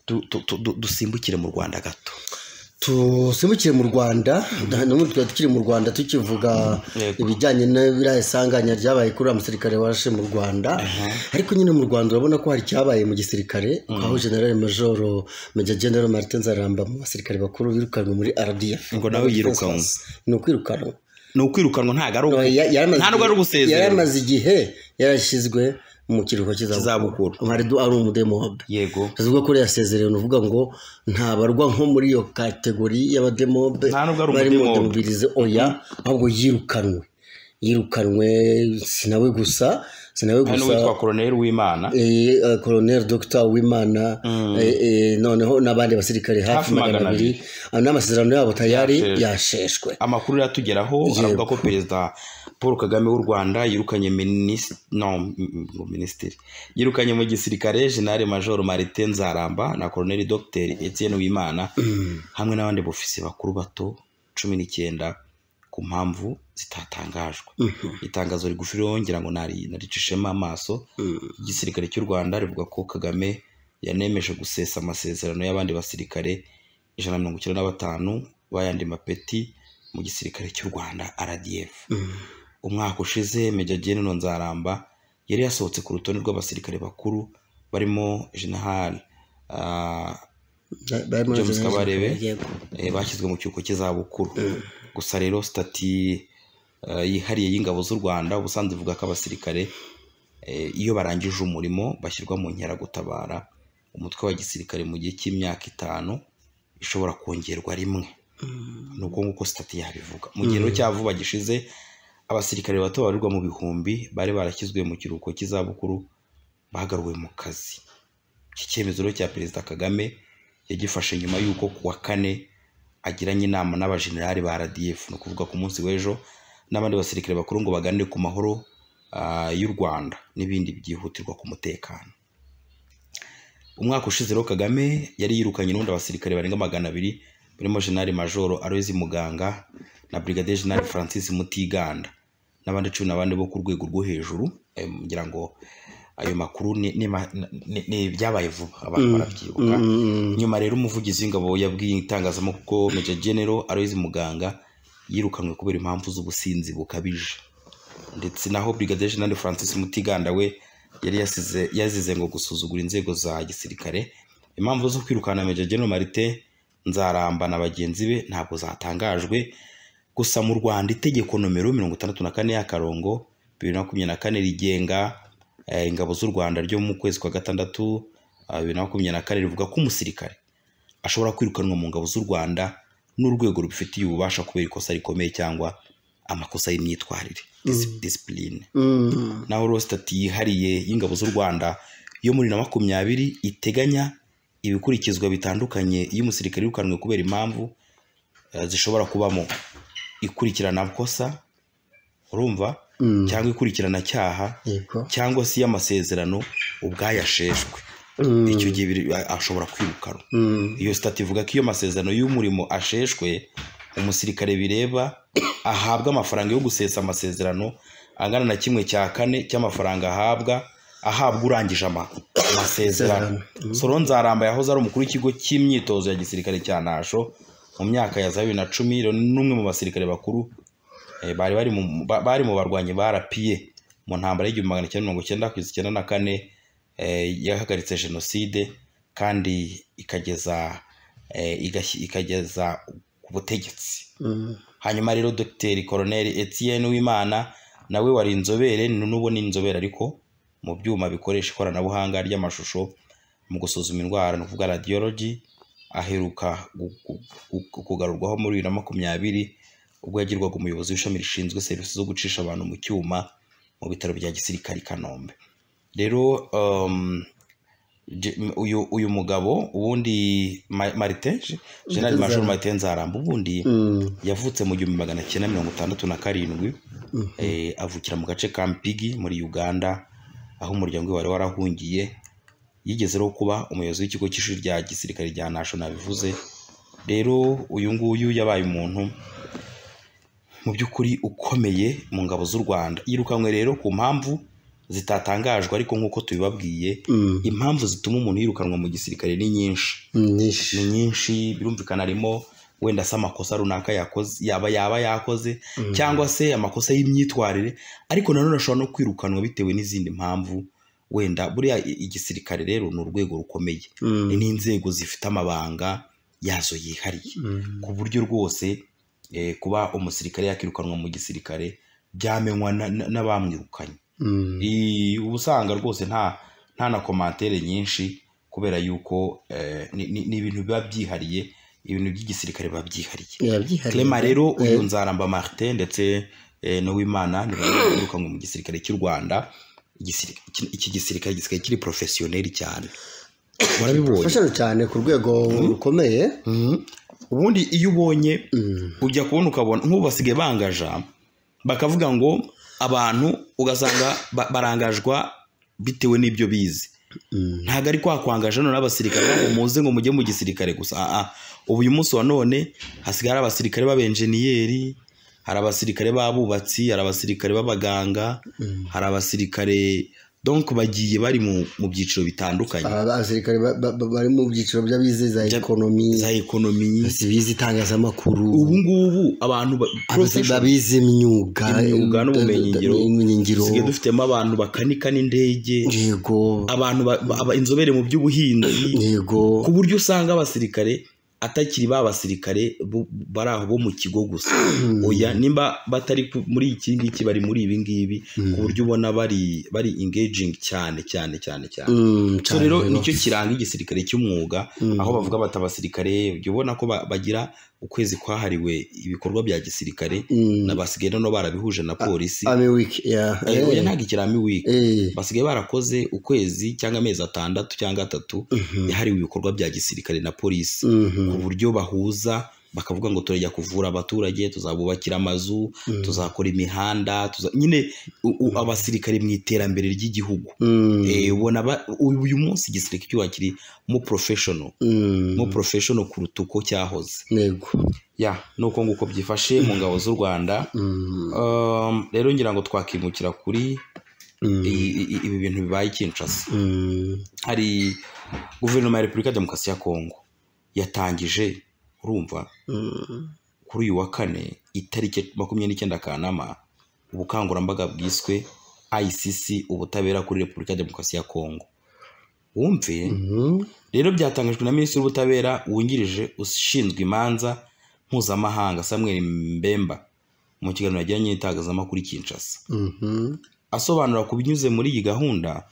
du- tu- tu- du- dusimbukire mu rwanda gato tusimukire mu rwanda n'ubundi twari tukiri mu rwanda tukivuga Yego. ibijyanye n'ibiriya isanganya ryabaye kuri uriya musirikare waje mu rwanda ariko nyine mu rwanda urabona ko hari icyabaye mu gisirikare aho general major major general martin zaramba mu basirikare bakuru birukanwe muri rdf Ngo nawe yirukanwe. ni ukwirukanwa ni ukwirukanwa ntago ari ugu- Ya- yaramaze- nta nubwo ari ugusezera yaramaze igihe yarashyizwe mu kiruhuko Cy'izabukuru. cy'izabukuru hari du ari umudemobe yego ubwo kuri yasezerewe ni uvuga ngo ntabarwa nko muri iyo kategori y'abademobe Nta nubwo ari bari mu umudemobe. demobirize oya ahubwo yirukanwe yirukanwe sinawe gusa hari sinawe gusa n'uwitwa koroneli w'imana Eh, eh, colonel dr wimana eh, eh, noneho n'abandi basirikare Hafi hafi magana magana abiri Ah, n'amasezerano yabo tayari Yasheshwe. yasheshwe amakuru yatugeraho avuga ko perezida paul kagame w'u rwanda yirukanye minisitiri no m- m- ngo minisitiri yirukanye mu gisirikare jenali major marite nzaramba na koroneli dr etienne wimana hamwe n'abandi bofisi bakuru bato cumi n'icyenda ku mpamvu zitatangajwe itangazo rigufi rero ngira ngo nari- naricishemo amaso igisirikare cy'u rwanda rivuga ko kagame yanemeje gusesa amasezerano y'abandi basirikare ijana na mirongo icyenda na batanu b'ayandi mapeti mu gisirikare cy'u rwanda rdf umwaka ushize major general nzaramba yari yasohotse ku rutonde rw'abasirikare bakuru barimo general ah, Ba- barimo James General Kabarebe. Yego. eh, bashyizwe mu kiruhuko cy'izabukuru gusa rero sitati eh, yihariye y'ingabo z'u rwanda ubusanzwe ivuga ko abasirikare eh, iyo barangije umurimo bashyirwa mu nkeragutabara umutwe wa gisirikare mu gihe cy'imyaka itanu ishobora kongerwa rimwe ni uko nguko sitati yabivuga mu gihe rero cya vuba gishize abasirikare bato babarirwa mu bihumbi bari barashyizwe mu kiruhuko cy'izabukuru bagaruwe mu kazi iki cyemezo rero cya perezida kagame yagifashe nyuma y'uko ku wa kane agiranye inama n'abajenerali ba rdf ni ukuvuga ku munsi w'ejo n'abandi basirikare bakuru ngo baganire ku mahoro ah, y'u rwanda n'ibindi byihutirwa ku mutekano umwaka ushize rero kagame yari yirukanye n'ubundi abasirikare barenga magana abiri barimo jenali majoro aloyizi muganga na brigadier jenali francis mutiganda n'abandi cumi n'abandi bo ku rwego rwo hejuru eh, ngira ngo ayo makuru ni, ni, ma- ni, ni byabaye vuba abantu barabyibuka nyuma rero umuvugizi w'ingabo yabwiye itangazamakuru Major General Aloys Muganga yirukanwe kubera impamvu z'ubusinzi bukabije ndetse naho Brigadier General Francis Mutiganda we yari yasize yazize ngo gusuzugura inzego za gisirikare impamvu zo kwirukana Major General Marite Nzaramba na bagenzi be ntabwo zatangajwe gusa mu Rwanda itegeko nomero mirongo itandatu na kane y'akarongo bibiri na makumyabiri na kane rigenga eh, ingabo z'u Rwanda ryo mu kwezi kwa gatandatu ah, bibiri na makumyabiri na kane rivuga ko umusirikare ashobora kwirukanwa mu ngabo z'u Rwanda n'urwego rubifitiye ububasha kubera ikosa rikomeye cyangwa amakosa y'imyitwarire Dis- discipline Mm. naho rero sitati yihariye y'ingabo z'u Rwanda yo muri na makumyabiri iteganya ibikurikizwa bitandukanye iyo umusirikare yirukanwe kubera impamvu eh, zishobora kubamo ikurikirana kosa urumva Mm. cyangwa ikurikirana cyaha Yego. cyangwa se iy'amasezerano ubwayasheshwe Mm. icyo gihe biri- a- ashobora kwirukanwa Mm. iyo sitati ivuga ko iyo masezerano y'umurimo asheshwe umusirikare bireba ahabwa amafaranga yo gusesa amasezerano angana na kimwe cya kane cy'amafaranga ahabwa ahabwa urangije ama- amasezerano soro nzaramba yahoze ari umukuru w'ikigo cy'imyitozo ya gisirikare cya nasho mu myaka ya za bibiri na cumi rero ni n'umwe mu basirikare bakuru eh, bari bari mu- ba- bari mu barwanyi ba rapiye mu ntambara y'igihumbi magana cyenda mirongo icyenda kugeza icyenda na kane eh, yahagaritse jenoside kandi ikageza eh, igashyi- ikageza ku butegetsi Mm. hanyuma rero dr colonel etienne wimana nawe wari inzobere ni- n'ubu ni inzobere ariko mu byuma bikoresha ikoranabuhanga ry'amashusho mu gusuzuma indwara ni ukuvuga radiyoloji aheruka gu- gu- gu- kugarurwaho muri bibiri na makumyabiri ubwo yagirwaga umuyobozi w'ishami rishinzwe serivisi zo gucisha abantu mu cyuma mu bitaro bya gisirikare i kanombe rero um, Je- m- uyu uyu mugabo ubundi Ma- martin Je- general major martin nzaramba ubundi Mm. yavutse mu gihumbi magana cyenda mirongo itandatu na karindwi eh, avukira mu gace ka mpigi muri uganda aho umuryango we wari warahungiye yigeze rero kuba umuyobozi w'ikigo cy'ishuri rya gisirikare rya nasho nabivuze rero uyu nguyu yabaye umuntu mu by'ukuri ukomeye mu ngabo z'u rwanda yirukanwe rero ku mpamvu zitatangajwe ariko nk'uko tubibabwiye Mm. impamvu zituma umuntu yirukanwa mu gisirikare ni nyinshi Nyinshi. ni nyinshi birumvikana harimo wenda se amakosa runaka yakoze yaba yaba yakoze cyangwa se amakosa y'imyitwarire ariko nanone ashobora no kwirukanwa bitewe n'izindi mpamvu wenda buriya i- igisirikare rero ni urwego rukomeye Mm. ni n'inzego zifite amabanga yazo yihariye Mm. ku buryo rwose eh, kuba umusirikare yakirukanwa mu gisirikare byamenywa na- na- n'abamwirukanye Mm. I- uba usanga rwose nta nta na komantere nyinshi kubera yuko eh, ni ni- ni ibintu biba byihariye ibintu by'igisirikare biba byihariye Yabyihariye. clema rero uyu Eh. nzaramba martin ndetse eh, n'uwimana ni bamwe birukanwe mu gisirikare cy'u rwanda Igisiri- iki- iki gisirikare gisigaye kiri porofesiyoneri cyane warabibonye Professional cyane ku rwego rukomeye. ubundi iyo ubonye Mm. ujya kubona ukabona nk'ubu basigaye bangaja bakavuga ngo abantu ugasanga ba- barangajwa bitewe n'ibyo bize Mm. ntabwo ari kwa kwangaje none abasirikare ngo muze ngo mujye mu gisirikare gusa Ah, ah. ubu uyu munsi wa none hasigaye hari abasirikare b'abenjeniyeri hari abasirikare b'abubatsi hari abasirikare b'abaganga hari abasirikare donc bagiye bari mu, mu byiciro bitandukanye Aba basirikare ba- ba- ba- bari mu byiciro by'abize za Bya- ekonomi, za ekonomi bize itangazamakuru, ubu ngubu abantu ba- abazi- profession- babize imyuga, Imyuga n'ubumenyingiro. ubumenyingiro, dusigaye dufitemo abantu bakanika n'indege yego, abantu ba- ba- aba- inzobere mu by'ubuhinzi yego, ku buryo usanga abasirikare atakiri ba basirikare bo- bari aho bo mu kigo gusa oya nimba batari ku- muri iki ngiki bari muri ibi ngibi ku buryo ubona bari bari engaging cyane cyane cyane cyane Mm, so cyane rero rero. nicyo kiranga igisirikare cy'umwuga aho bavuga bati abasirikare ujya ubona ko ba- bagira ukwezi kwahariwe ibikorwa bya gisirikare Mm. na basigaye noneho barabihuje na polisi Army week, yeah. Eh, oya Eh, ntabwo ikirami wiki eh, basigaye barakoze ukwezi cyangwa amezi atandatu cyangwa atatu yahariwe ibikorwa bya gisirikare na polisi mhm, ku buryo bahuza bakavuga ngo turajya kuvura abaturage tuzabubakira amazu tuzakora imihanda tuza... nyine u- u- abasirikare mu iterambere ry'igihugu mm, Eh, ubona ba- u- uyu munsi igisirikare cy'u Rwanda kiri mu professional mm, mu professional kuruta uko cyahoze yego, ya nuko nguko byifashe mu ngabo z'u Rwanda mm, Um, rero ngira ngo twakimukira kuri mm, i- i- ibi bintu bibaye i Kinshasa mm, hari guverinoma ya repubulika ya demokarasi ya kongo yatangije urumva mm, kuri uyu wa kane itariki makumyabiri n'icyenda kanama ubukangurambaga bwiswe ICC ubutabera kuri repubulika ya demokarasi ya kongo wumve mhm, rero byatangajwe na minisitiri w'ubutabera wungirije ushinzwe imanza mpuzamahanga samuel mbemba mu kiganiro yagiranye n'itangazamakuru i kinshasa mhm, asobanura ku binyuze muri iyi gahunda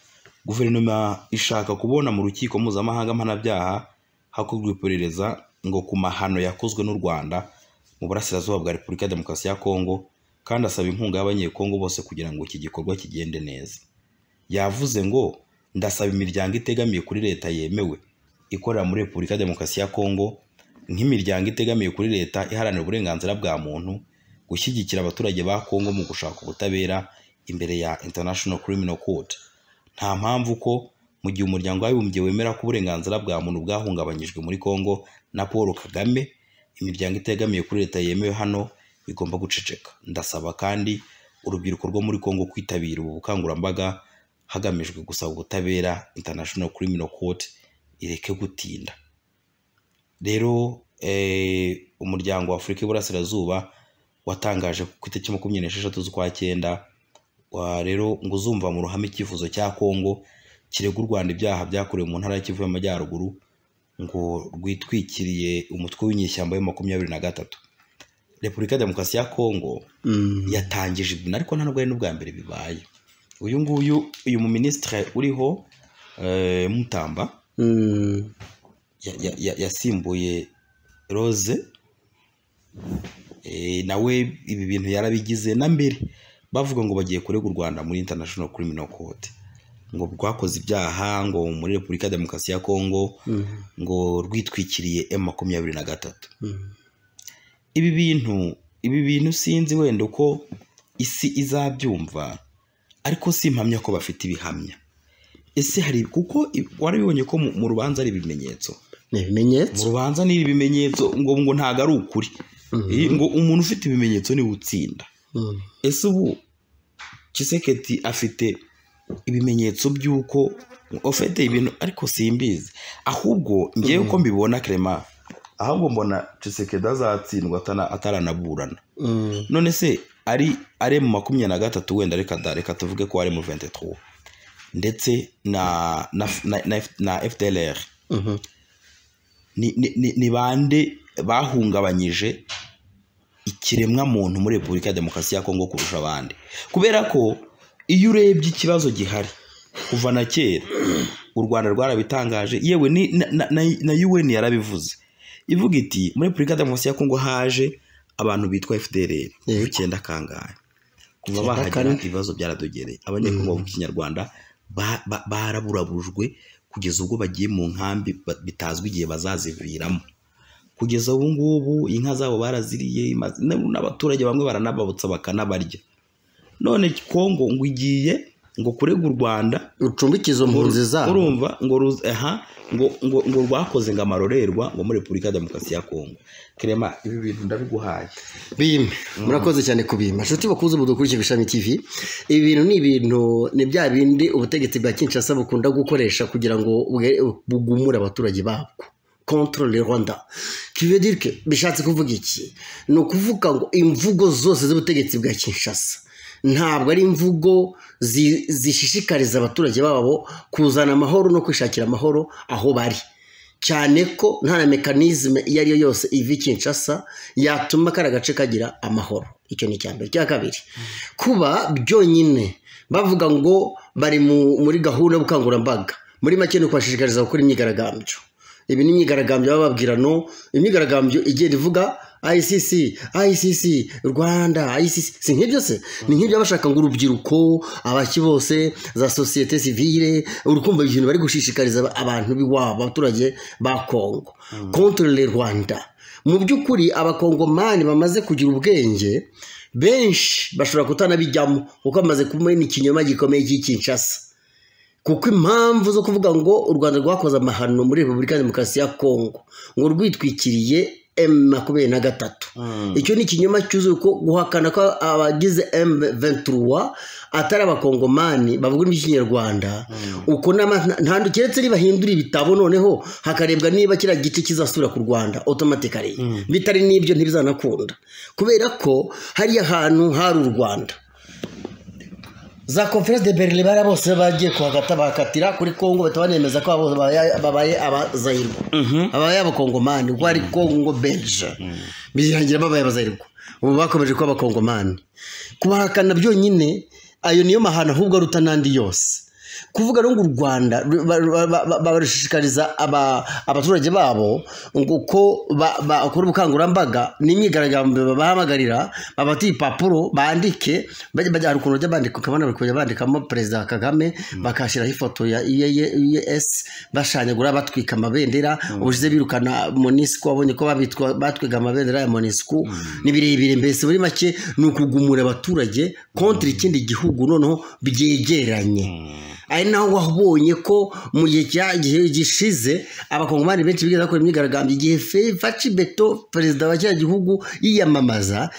guverinoma ishaka kubona mu rukiko mpuzamahanga mpanabyaha hakorwa iperereza ngo ku mahano yakozwe n'u rwanda mu burasirazuba bwa repubulika ya demokarasi ya kongo kandi asaba inkunga y'abanyekongo bose kugira ngo iki gikorwa kigende neza yavuze ngo ndasaba imiryango itegamiye kuri leta yemewe ikorera muri repubulika ya demokarasi ya kongo nk'imiryango itegamiye kuri leta iharanira uburenganzira bwa muntu gushyigikira abaturage ba kongo mu gushaka ubutabera imbere ya international criminal court nta mpamvu ko mu gihe umuryango w'abibumbye wemera ko uburenganzira bwa muntu bwahungabanyijwe muri kongo na paul kagame imiryango itegamiye kuri leta yemewe hano igomba guceceka ndasaba kandi urubyiruko rwo muri kongo kwitabira ubu bukangurambaga hagamijwe gusaba ubutabera international criminal court ireke gutinda rero eh, umuryango wa afurika y'iburasirazuba watangaje ku itariki makumyabiri n'esheshatu z'ukwa cyenda wa rero ngo uzumva mu ruhame icyifuzo cya kongo kirega u rwanda ibyaha byakorewe mu ntara ya kivu y'amajyaruguru ngo rwitwikiriye umutwe w'inyeshyamba ya makumyabiri na gatatu repubulika ya demokarasi ya kongo mm, yatangije ibintu ariko nta nubwo ari n'ubwa mbere bibaye uyu nguyu uyu mu minisitiri uriho eh, mutamba Mm. ya- ya- ya- yasimbuye rose Eh, nawe ibi bintu yarabigize na mbere bavuga ngo bagiye kurega u rwanda muri international criminal court ngo rwakoze ibyaha ngo muri repubulika ya demokarasi ya kongo Mm. ngo rwitwikiriye emu makumyabiri na gatatu Mm. ibi bintu ibi bintu sinzi wenda uko isi izabyumva ariko si impamya ko bafite ibihamya ese hari kuko i- warabibonye ko mu mu rubanza ari ibimenyetso ni mu ibimenyetso rubanza ni ibimenyetso ngo ngo ntabwo ari ukuri Eh, ngo umuntu ufite ibimenyetso niwe utsinda Mm. ese ubu kiseketi afite ibimenyetso by'uko ufite ibintu ariko simbizi ahubwo ngewe uko mbibona kerema ahubwo mbona kisekedi azatsindwa atana- ataranaburana Mm. none se ari ari mu makumyabiri na gatatu wenda reka da reka tuvuge ko ari mu 23 ndetse na na na, na, na FDLR Mhm. ni, ni, ni, ni bande bahungabanyije ikiremwa muntu muri Repubulika ya Demokarasi ya Kongo kurusha abandi kubera ko iyo urebye ikibazo gihari kuva na kera u Rwanda rwarabitangaje yewe ni, na, na, na, na UN yarabivuze ivuga iti muri Repubulika ya Demokarasi ya Kongo haje abantu bitwa FDLR Yego. icyenda kangahe kuva Icyenda bahagera kane. ibibazo byaradogereye abanyekongo bavuga ikinyarwanda ba- ba- baraburaburujwe kugeza ubwo bagiye mu nkambi ba- bitazwi igihe bazaziviramo kugeza ubu ngubu inka zabo baraziriye imazi- na- n'abaturage bamwe baranababutsa bakanabarya none kongo ngo igiye ngo kurega u rwanda ucumbike izo mpunzi zabo urumva ngo ruz- aha ngo ngo ngo rwakoze ngo amarorerwa ngo muri repubulika ya demokarasi ya kongo kerema ibi bintu ndabiguhaye bime murakoze cyane kubima inshuti bakuze mudukurikira ishami tv ibi bintu ni ibintu ni bya bindi ubutegetsi bwa kinshasa bukunda gukoresha kugira ngo bwe- bugumure abaturage babwo contre le rwanda kivuye dire que bishatse kuvuga iki ni ukuvuga ngo imvugo zose z'ubutegetsi bwa kinshasa ntabwo ari imvugo zi- zishishikariza abaturage babo kuzana amahoro no kwishakira amahoro aho bari cyane ko nta na mekanizme iyo ari yo yose iva i kinshasa yatuma kari agace kagira amahoro icyo ni icya mbere icya kabiri kuba byonyine bavuga ngo bari mu- muri gahunda y'ubukangurambaga muri make ni ukubashishikariza gukora imyigaragambyo ibi ni imyigaragambyo baba bababwira no imyigaragambyo igenda ivuga ICC, ICC, Rwanda, ICC, si nk'ibyo se? Ni nk'ibyo baba bashaka ngo urubyiruko, abaki bose, za sosiyete sivile, urukumva ibintu bari gushishikariza aba- abantu b'iwabo, abaturage ba Kongo. Contre le Rwanda. Mu by'ukuri abakongomani bamaze kugira ubwenge, benshi bashobora kutanabijyamo kuko bamaze kumena ikinyoma gikomeye cy'ikinshasa kuko impamvu zo kuvuga ngo u rwanda rwakoze amahano muri repubulika ya demokarasi ya kongo ngo rwitwikiriye emu makumyabiri na gatatu icyo ni ikinyoma cyuzuye ko guhakana ko abagize emu venturuwa atari abakongomani bavuga indimi z'ikinyarwanda uko nama ntandu keretse nibahindura ibitabo noneho hakarebwa niba kiriya gice kizasubira ku rwanda otomatikari bitari n'ibyo ntibizanakunda kubera ko hariya hantu hari u rwanda za conference de berlin bari bose bagiye kuhagata bakatira kuri kongo bahita banemeza ko abo babaye- babaye abazayirwa ababaye abakongomani kuko ari kongo belge birangira babaye abazayirwa ubu bakomeje kuba abakongomani kubahakana byonyine ayo niyo mahano ahubwo aruta n'andi yose kuvuga no ngo u rwanda ru- ba- ba- ba- ba- barashishikariza aba- abaturage babo ngo ko ba- bakora ubukangurambaga n'imyigaragambyo babahamagarira babati ipapuro bandike bajya bajya- hari ukuntu bajya bandika ukabona bari kujya bandikamo perezida kagame bakashyiraho ifoto ya es bashanyagura batwika amabendera ubushize birukana monisiku wabonye ko babitwa- batwiga amabendera ya monisiku ni birebire mbese muri make ni ukugumura abaturage kontra ikindi gihugu noneho byegeranye ari naho wabonye ko mu gihe cya- gihe gishize abakongomani benshi bigeze bakora imyigaragambyo igihe Fe- faci beto perezida wa kiriya gihugu yiyamamaza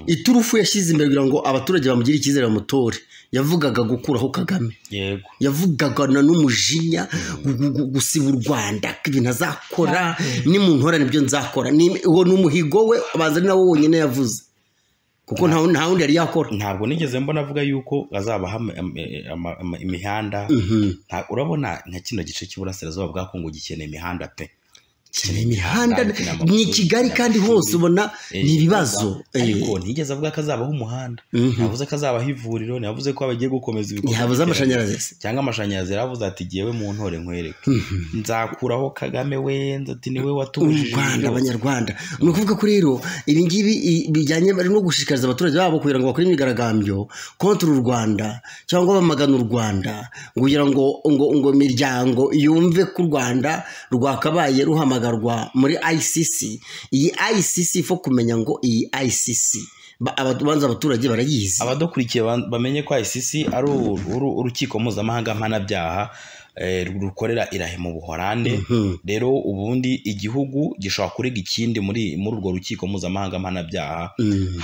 iturufu yashyize imbere kugira ngo abaturage bamugire icyizere bamutore yavugaga gukuraho kagame yego yavugaga na n'umujinya gu- gu- gusiba u rwanda ko ibintu azakora nimuntora nibyo nzakora Ni- uwo ni umuhigo we abanza ari nawo wonyine yavuze kuko nta nta wundi yari yakora ntabwo nigeze mbona avuga yuko azabaha ama- ama- ama- ama- imihanda Mhm. Nta- urabona nka kino gice cy'iburasirazuba bwa kongo gikeneye imihanda pe ni imihanda ni i kigali kandi hose ubona ni ibibazo ariko ntiyigeze avuga ko azabaho umuhanda ntiyavuze ko azabaho ivuriro ntiyavuze ko bagiye gukomeza ibikorwa ntihabuze amashanyarazi cyangwa amashanyarazi yaravuze ati ngewe mu ntore nkwereke nzakuraho kagame we ati niwe watubujije Rwanda abanyarwanda ni ukuvuga ko rero ibi ngibi i- bijyanye bari no gushishikariza abaturage babo kugira ngo bakore imyigaragambyo kontra u rwanda cyangwa bamagana u rwanda kugira ngo ngo ngo imiryango yumve ko u rwanda rwakabaye ruhamagarwa muri icc iyi icc ifo kumenya ngo iyi icc ba- aba- banza abaturage barayizi abadukurikiye ba- bamenye ko ICC ari uru- uru- urukiko mpuzamahanga mpanabyaha eh, rukorera irahe mu buhorande rero ubundi igihugu gishobora kurega ikindi muri muri urwo rukiko mpuzamahanga mpanabyaha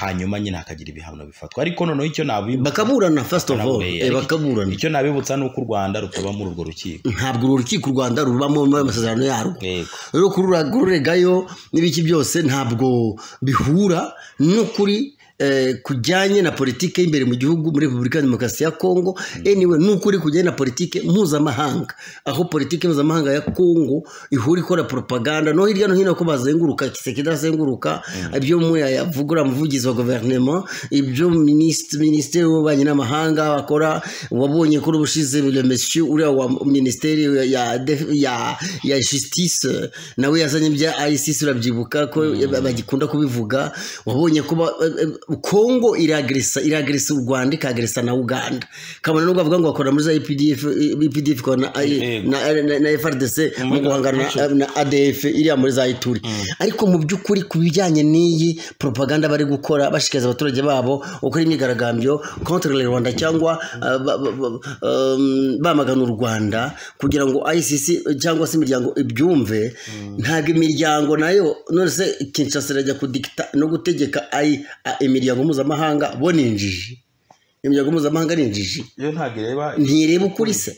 hanyuma nyine hakagira ibihano bifatwa ariko noneho icyo nabibutsa bakaburana first of all Bakaburana. eh, bakaburana icyo nabibutsa ni uko u rwanda rutoba muri urwo rukiko ntabwo uru rukiko u rwanda rubamo amasezerano yarwo yego rero kurura- kururegayo n'ibiki byose ntabwo bihura n'ukuri eh, kujyanye na politike y'imbere mu gihugu muri repubulika ya demokarasi ya kongo anyway n'ukuri kujyanye na politike mpuzamahanga aho politike mpuzamahanga ya kongo ihura ikora propaganda no hirya no hino ko bazenguruka kisekedi azenguruka ibyo muya yavugura umuvugizi wa guverinoma ibyo minisitiri minisitiri w'ububanyi n'amahanga bakora wabonye kuri ubushize le monsieur uriya wa minisiteri ya def- ya ya justice nawe yazanye ibya ICC urabyibuka ko bagikunda kubivuga wabonye ko ba- eh, eh, Kongo iragresa iragresa u Rwanda ikagresa na Uganda kabona nubwo avuga ngo bakora muri za IPDF eh, IPDF ikora na, eh, Yego. na, na, na FRDC mu guhangana na, na ADF iriya muri za Ituri ariko mu by'ukuri ku bijyanye n'iyi propaganda bari gukora bashikiriza abaturage babo gukora imyigaragambyo contre le Rwanda cyangwa uh, ba- ba- ba- um, bamagana u Rwanda kugira ngo ICC cyangwa se imiryango ibyumve ntabwo imiryango nayo none se Kinshasa irajya kudikita no gutegeka ayi a- imiryango mpuzamahanga bo ni injiji imiryango mpuzamahanga ni injiji iyo ntabwo ireba ntireba ukuri se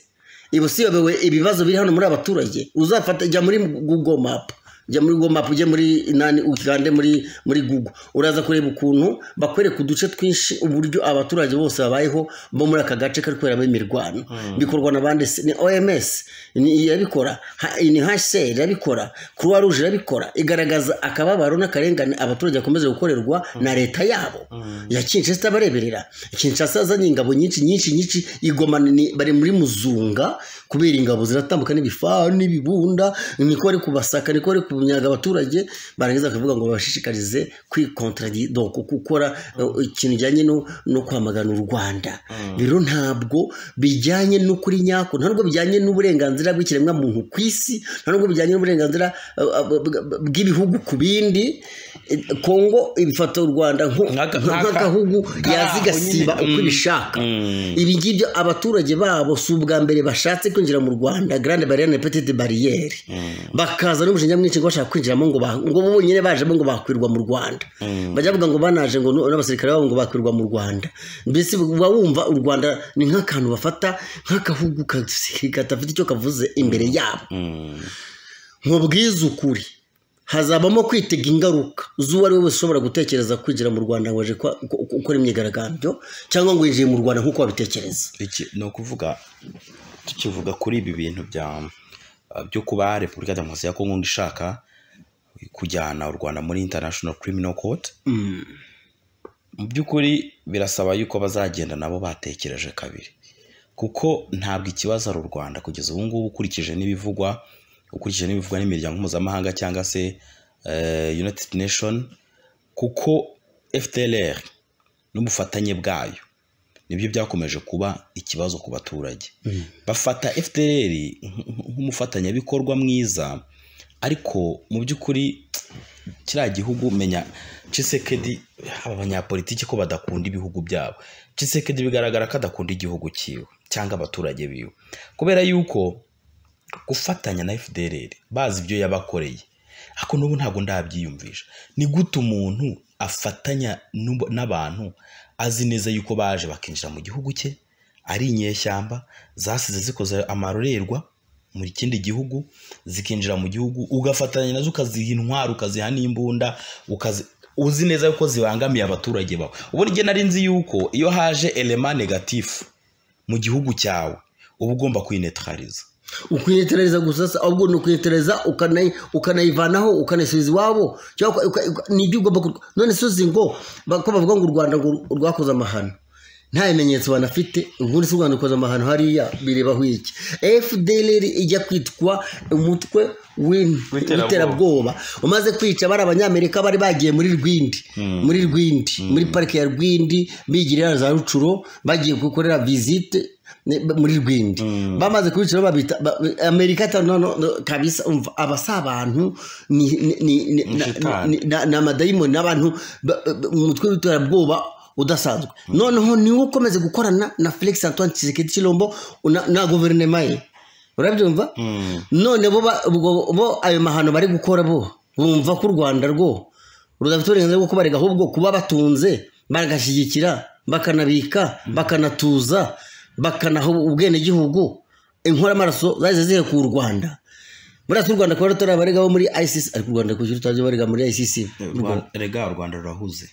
iba usiyobewe ibibazo biri hano muri abaturage uzafata jya muri google map jya muri google map ujye muri nani ukande muri muri google uraza kureba ukuntu bakwereka uduce twinshi uburyo abaturage bose babayeho bo muri aka gace kari kuberamo imirwano bikorwa na bande se? ni oms ni irabikora ha- ni hsr irabikora croix rouge irabikora igaragaza akababaro n'akarengane abaturage bakomeje gukorerwa na leta yabo ya kinshasa bareberera kinshasa yazanye ingabo nyinshi nyinshi nyinshi igoma ni- bari muri muzunga kubera ingabo ziratambuka n'ibifaru n'ibibunda niko bari kubasaka niko bari kunyaga abaturage barangiza bakavuga ngo babashishikarize kwikontradira gukora eh, ikintu kijyanye no, no kwamagana u rwanda rero ntabwo bijyanye n'ukuri nyako nta nubwo bijyanye n'uburenganzira bw'ikiremwa muntu ku isi nta nubwo bijyanye n'uburenganzira eh, eh, bw- bw'ibihugu ku bindi Eh, kongo ifata u rwanda nko- Nk'aka- nk'agahugu nk'aka- yaza igasiba nk'aho nyine, uko mm, ibishaka mm. ibi ngibyo abaturage babo si ubwa mbere bashatse kwinjira mu rwanda garande bariyeri na petite bariyeri bakaza n'umujinya mwinshi ngo bashaka kwinjiramo ngo ba- ngo bo bonyine bajemo ngo bakwirwa mu rwanda bajya bavuga ngo banaje ngo nu- n'abasirikare babo ngo bakwirwa mu rwanda mbese uba wumva u rwanda ni nk'akantu bafata nk'agahugu ka- kadafite icyo kavuze imbere yabo nkubwize ukuri hazabamo kwitega ingaruka z'uwo ari we wese ushobora gutekereza kwinjira mu rwanda ngo aje kwa- gu- gu- gukora imyigaragambyo cyangwa ngo yinjiye mu rwanda nk'uko babitekereza Iki- ni ukuvuga tukivuga kuri ibi bintu bya byo kuba repubulika ya demokarasi ya kongo ngo ishaka kujyana u rwanda muri international criminal court mu by'ukuri birasaba yuko bazagenda nabo batekereje kabiri kuko ntabwo ikibazo ari u rwanda kugeza ubu ngubu ukurikije n'ibivugwa ukurikije n'ibivugwa n'imiryango mpuzamahanga cyangwa se eh, united nation kuko fdlr n'ubufatanye bwayo nibyo byakomeje kuba ikibazo ku baturage bafata fdr nk- nk- nk'umufatanyabikorwa mwiza ariko mu by'ukuri kiriya gihugu menya cisekedi aba banyapolitiki ko badakunda ibihugu byabo cisekedi bigaragara ko adakunda igihugu cyiwe cyangwa abaturage biwe kubera yuko gufatanya na fdr bazi ibyo yabakoreye ariko n'ubu ntabwo ndabyiyumvisha ni gute umuntu afatanya n'ubu- n'abantu azi neza yuko baje bakinjira mu gihugu cye ari inyeshyamba zasize zikoze amarorerwa mu kindi gihugu zikinjira mu gihugu ugafatanya nazo ukaziha intwaro ukaziha n'imbunda ukazi- uzi neza yuko zibangamiye abaturage bawe ubundi njye nari nzi yuko iyo haje elema negatifu mu gihugu cyawe uba ugomba kwinetariza ukwiyetereza gusa se ahubwo ni ukwiyetereza ukanayi- ukanayivanaho ukanayisubiza iwabo cyangwa uka- uka- uka- nibyo ugomba kurwa none suzi ngo ba- ko bavuga ngo u rwanda ngo rwakoze amahano nta bimenyetso banafite ubundi si u rwanda rukoze amahano hariya birebaho iki fdlr ijya kwitwa umutwe w'in- W'iterabwoba. w'iterabwoba umaze kwica bari abanyamerika bari bagiye muri rwindi muri rwindi muri parike ya rwindi bigirira za rucuro bagiye gukorera visite ne- muri rwindi bamaze kubicira babita ba- amerika ta- no- no- no, kabisa umva aba si abantu ni ni- ni- ni- na- Shitani. ni- na- ni amadayimoni n'abantu ba- ba- umutwe w'iterabwoba udasanzwe noneho niwe ukomeze gukorana na felix antoine tshisekedi chilombo na- na guverinoma ye urabyumva none bo ba- ubwo- bo ayo mahano bari gukora bo bumva ko u rwanda rwo rudafite uburenganzira bwo kubarega ahubwo kuba batunze bagashyigikira bakanabika bakanatuza bakanaha ubwenegihugu inkoramaraso zahise zihekura u rwanda buriya si u rwanda kuba rutarabaregaho muri icc ariko u rwanda kuki rutajya barega muri icc Rwa- rega u rwanda rurahuze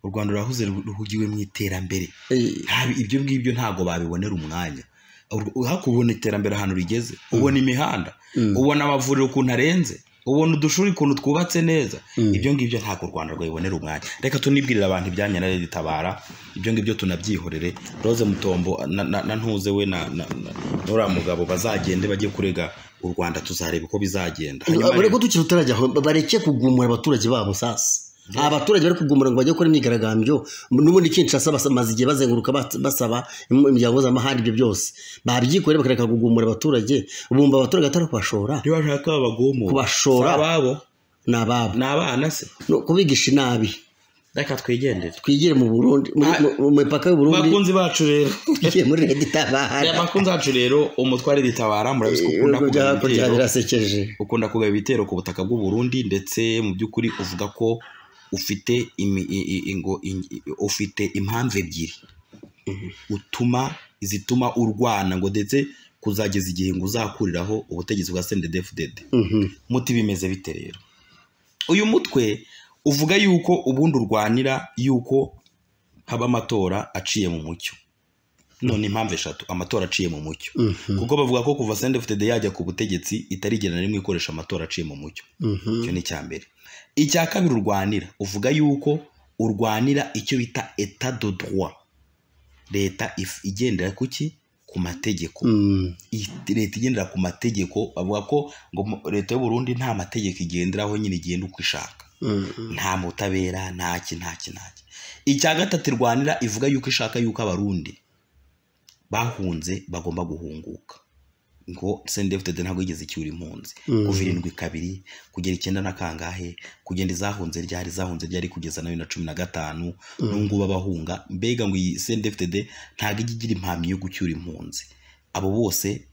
u rwanda rurahuze ru- ruhugiwe mu iterambere Eh, Nta- ibyo ngibyo ntabwo babibonera umwanya Ur- ariko ubona iterambere ahantu rigeze ubona imihanda ubona amavuriro ukuntu arenze ubona udushuri ukuntu twubatse neza ibyo ngibyo ntabwo u rwanda rwabibonera umwanya reka tunibwirire abantu ibyanyu na ritabara ibyo ngibyo tunabyihorere roze mutombo na, na, na ntuze we na, na, na, n'uriya mugabo bazagende bajye kurega u rwanda tuzareba uko bizagenda Hanyuma bareke tukiri utarajya aho bareke kugumura abaturage babo sasa aba baturage bari kugumura ngo bajye gukora imyigaragambyo n'ubundi Kinshasa basa- bamaze igihe bazenguruka bat- basaba im- imiryango mpuzamahanga ibyo byose babyikoreye bakareka kugumura abaturage bumva abaturage atari kubashora niba bashaka babagumura Kubashora. si ababo ni ababo ni abana se no kubigisha inabi reka twigendere twigire mu burundi muri- Ah. mu- mu mipaka y'u Burundi bakunzi bacu rero twigiye muri leta aya itabara makuru zacu rero umutware ritabara murabizi ko ukunda ibihugu kugaba byakurya ibitero birasekeje ukunda kugaba ibitero ku butaka bw'u Burundi ndetse mu by'ukuri uvuga ko ufite imi- i- i- ingo in- i- ufite impamvu ebyiri utuma zituma urwana ngo ndetse kuzageza igihe ngo uzakuriraho ubutegetsi bwa sendedefudede Mhm. muti bimeze bite rero uyu mutwe uvuga yuko ubundi urwanira yuko haba amatora aciye mu mucyo none impamvu eshatu amatora aciye mu mucyo kuko bavuga ko kuva sendefutede yajya ku butegetsi itarigera na rimwe ikoresha amatora aciye mu mucyo Mhm. icyo ni icya mbere icya kabiri urwanira uvuga yuko urwanira icyo bita etat de droit leta if- igendera ku ki ku mategeko Mm. iyi- leta igendera ku mategeko bavuga ko ngo mu- leta y'u Burundi nta mategeko igenderaho nyine igenda uko ishaka Mm. nta mutabera ntaki ntaki ntaki icya gatatu irwanira ivuga yuko ishaka yuko abarundi bahunze bagomba guhunguka ngo sendefutede ntabwo yigeze icyura impunzi kuva irindwi kabiri kugera icyenda na kangahe kugenda izahunze ryari izahunze ryari kugeza nayo na cumi na gatanu n'ubungubu abahunga mbega ngo iyi sendefutede ntabwo ijya igira impamyi yo gucyura impunzi abo bose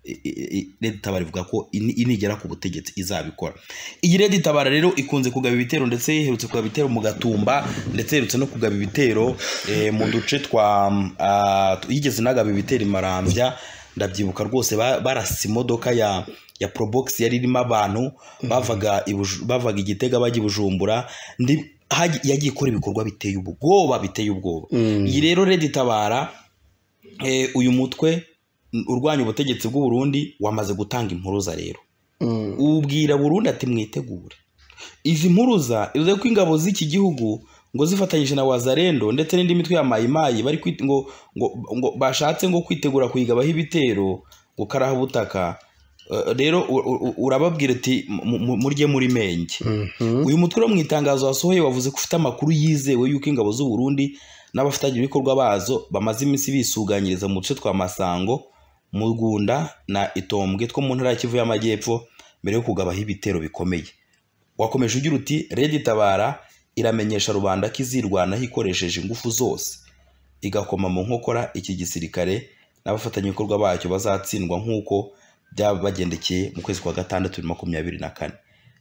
i- i- i- Red Tabara ivuga ko ini- inigera ku butegetsi izabikora iyi Red Tabara rero ikunze kugaba ibitero ndetse iherutse kugaba ibitero mu Gatumba ndetse iherutse no kugaba ibitero eh, mu duce twa mm, ah, tu- yigeze inagaba ibitero i Marambya ndabyibuka rwose ba- barasa imodoka ya ya Probox yari irimo abantu bavaga i Buju- bavaga igitega bajya i Bujumbura ndi haji- yagiye ikora ibikorwa biteye ubwoba biteye ubwoba iyi rero Red Tabara eh, uyu mutwe n- urwanya ubutegetsi bw'u Burundi wamaze gutanga impuruza rero Mm. ubwira Burundi ati mwitegure izi mpuruza ivuze ko ingabo z'iki gihugu ngo zifatanyije na wazarendo ndetse n'indi mitwe ya mayimayi bari kwit- ngo, ngo, ngo bashatse ngo kwitegura kuyigabaho ibitero ngo karaha ubutaka Eh, rero u- u- urababwira ati "Mu- mu- murye muri menge Mhm. uyu mutwe wo mu itangazo wasohoye wavuze ko ufite amakuru yizewe y'uko ingabo z'u Burundi n'abafatanyabikorwa bazo bamaze iminsi bisuganyiriza mu duce twa Masango mu Rwanda na Itombwe two mu ntara ya Kivu y'Amajyepfo mbere yo kugabaho ibitero bikomeye wakomeje ugira uti Red Tabara iramenyesha rubanda ko izirwanaho ikoresheje ingufu zose igakoma mu nkokora iki gisirikare n'abafatanyabikorwa bacyo bazatsindwa nk'uko byabagendekeye mu kwezi kwa gatandatu bibiri na makumyabiri na kane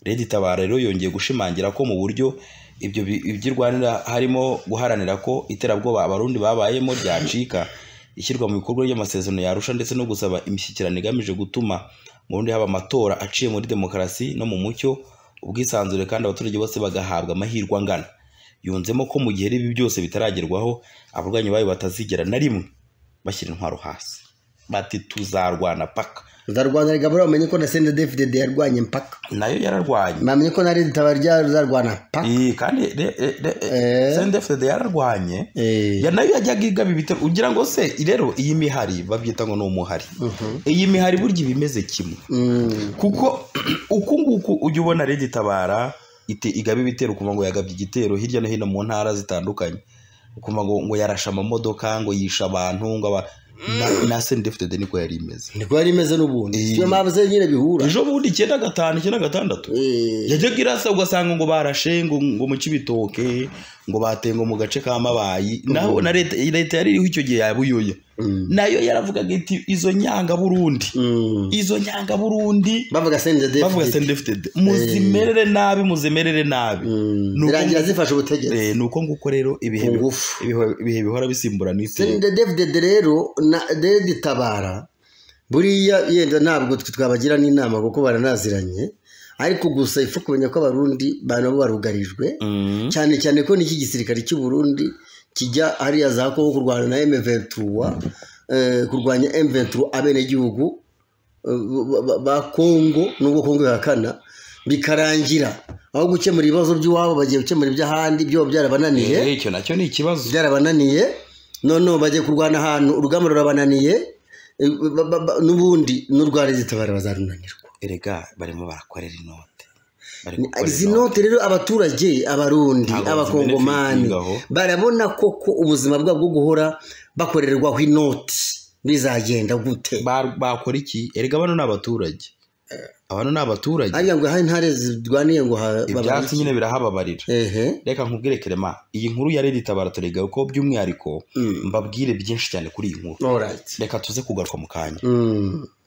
Lady Tabara rero yongeye gushimangira ko mu buryo ibyo bi- ibyo irwanira harimo guharanira ko iterabwoba abarundi babayemo ryacika ishyirwa mu bikorwa ry'amasezerano yarusha ndetse no gusaba imishyikirano igamije gutuma mu Burundi haba amatora aciye muri demokarasi no mu mucyo ubwisanzure kandi abaturage bose bagahabwa amahirwe angana yunzemo ko mu gihe ibi byose bitaragerwaho abarwanyi bayo batazigera na rimwe bashyira intwaro hasi bati tuzarwana paka nzarwana rigabura bamenye ko na sende david yarwanye mpaka nayo yararwanye bamenye ko na redi tabari ryarwana mpaka Eh, kandi re- re- re- Eh. sendefd yararwanye Eh. Ya- nayo yajyaga igaba ibitego ugira ngo se rero iyi mihari babyita ngo ni umuhari iyi mihari burya iba imeze kimwe Mm. kuko uku nguku ujya ubona rege itabara ite- igaba ibitero ukumva ngo yagabye igitero hirya no hino mu ntara zitandukanye ukumva ngo ngo yarashe amamodoka ngo yishe abantu ngo aba na- na sendefd niko yari imeze niko yari imeze n'ubundi Eh. niyo mpamvu ze nyine bihura ejo bundi icyenda gatanu icyenda gatandatu Eh. yajyaga irasa ugasanga ngo barashe ngo ngo mu kibitoke ngo batenga mu gace ka mabayi naho na leta leta yari iriho icyo gihe yabuyoya Mm. nayo yaravugaga iti izo nyanga burundi Mm. izo nyanga burundi bavuga sende david bavuga sendefitede muzimerere nabi muzimerere nabi Mm. Ni uko- birangira zifashe ubutegetsi Eh, ni uko nguko rero ibihe ku bi- ngufu ibihe- ibihe bihora bisimburana iteka sende david rero na redi tabara buriya yenda ntabwo twe twabagira n'inama kuko baranaziranye ariko gusa ifu kumenya ko abarundi banabo barugarijwe Mm. cyane cyane ko n'iki gisirikare cy'u Burundi kijya hariya za Kongo kurwana na M23 eh, kurwanya M23 abenegihugu eh, ba- ba- ba Kongo nubwo Kongo yakana bikarangira aho gukemura ibibazo by'iwabo bagiye gukemura iby'ahandi byo byarabananiye Eh, icyo nacyo ni ikibazo byarabananiye noneho bagiye kurwana ahantu urugamba rurabananiye eh, ba- ba- ba- n'ubundi n'urwa rezitabara bazarunanirwa erega barimo barakorera inote Bari Ni- gukorera izi inote. note rero abaturage abarundi Ntabwo ziboneka abakongomani ibigaho. barabona koko ubuzima bwabo bwo guhora bakorerwaho inoti bizagenda gute Ba- bakora iki erega bano ni abaturage abano ni abaturage hariya ngo hari intare zirwaniye ngo ha- ibyatsi babarike. nyine birahababarira ehe reka nkubwire kerema iyi nkuru ya redi tabara turega ko by'umwihariko Mm. mbabwire byinshi cyane kuri iyi nkuru alright reka tuze kugaruka mu kanya Mm.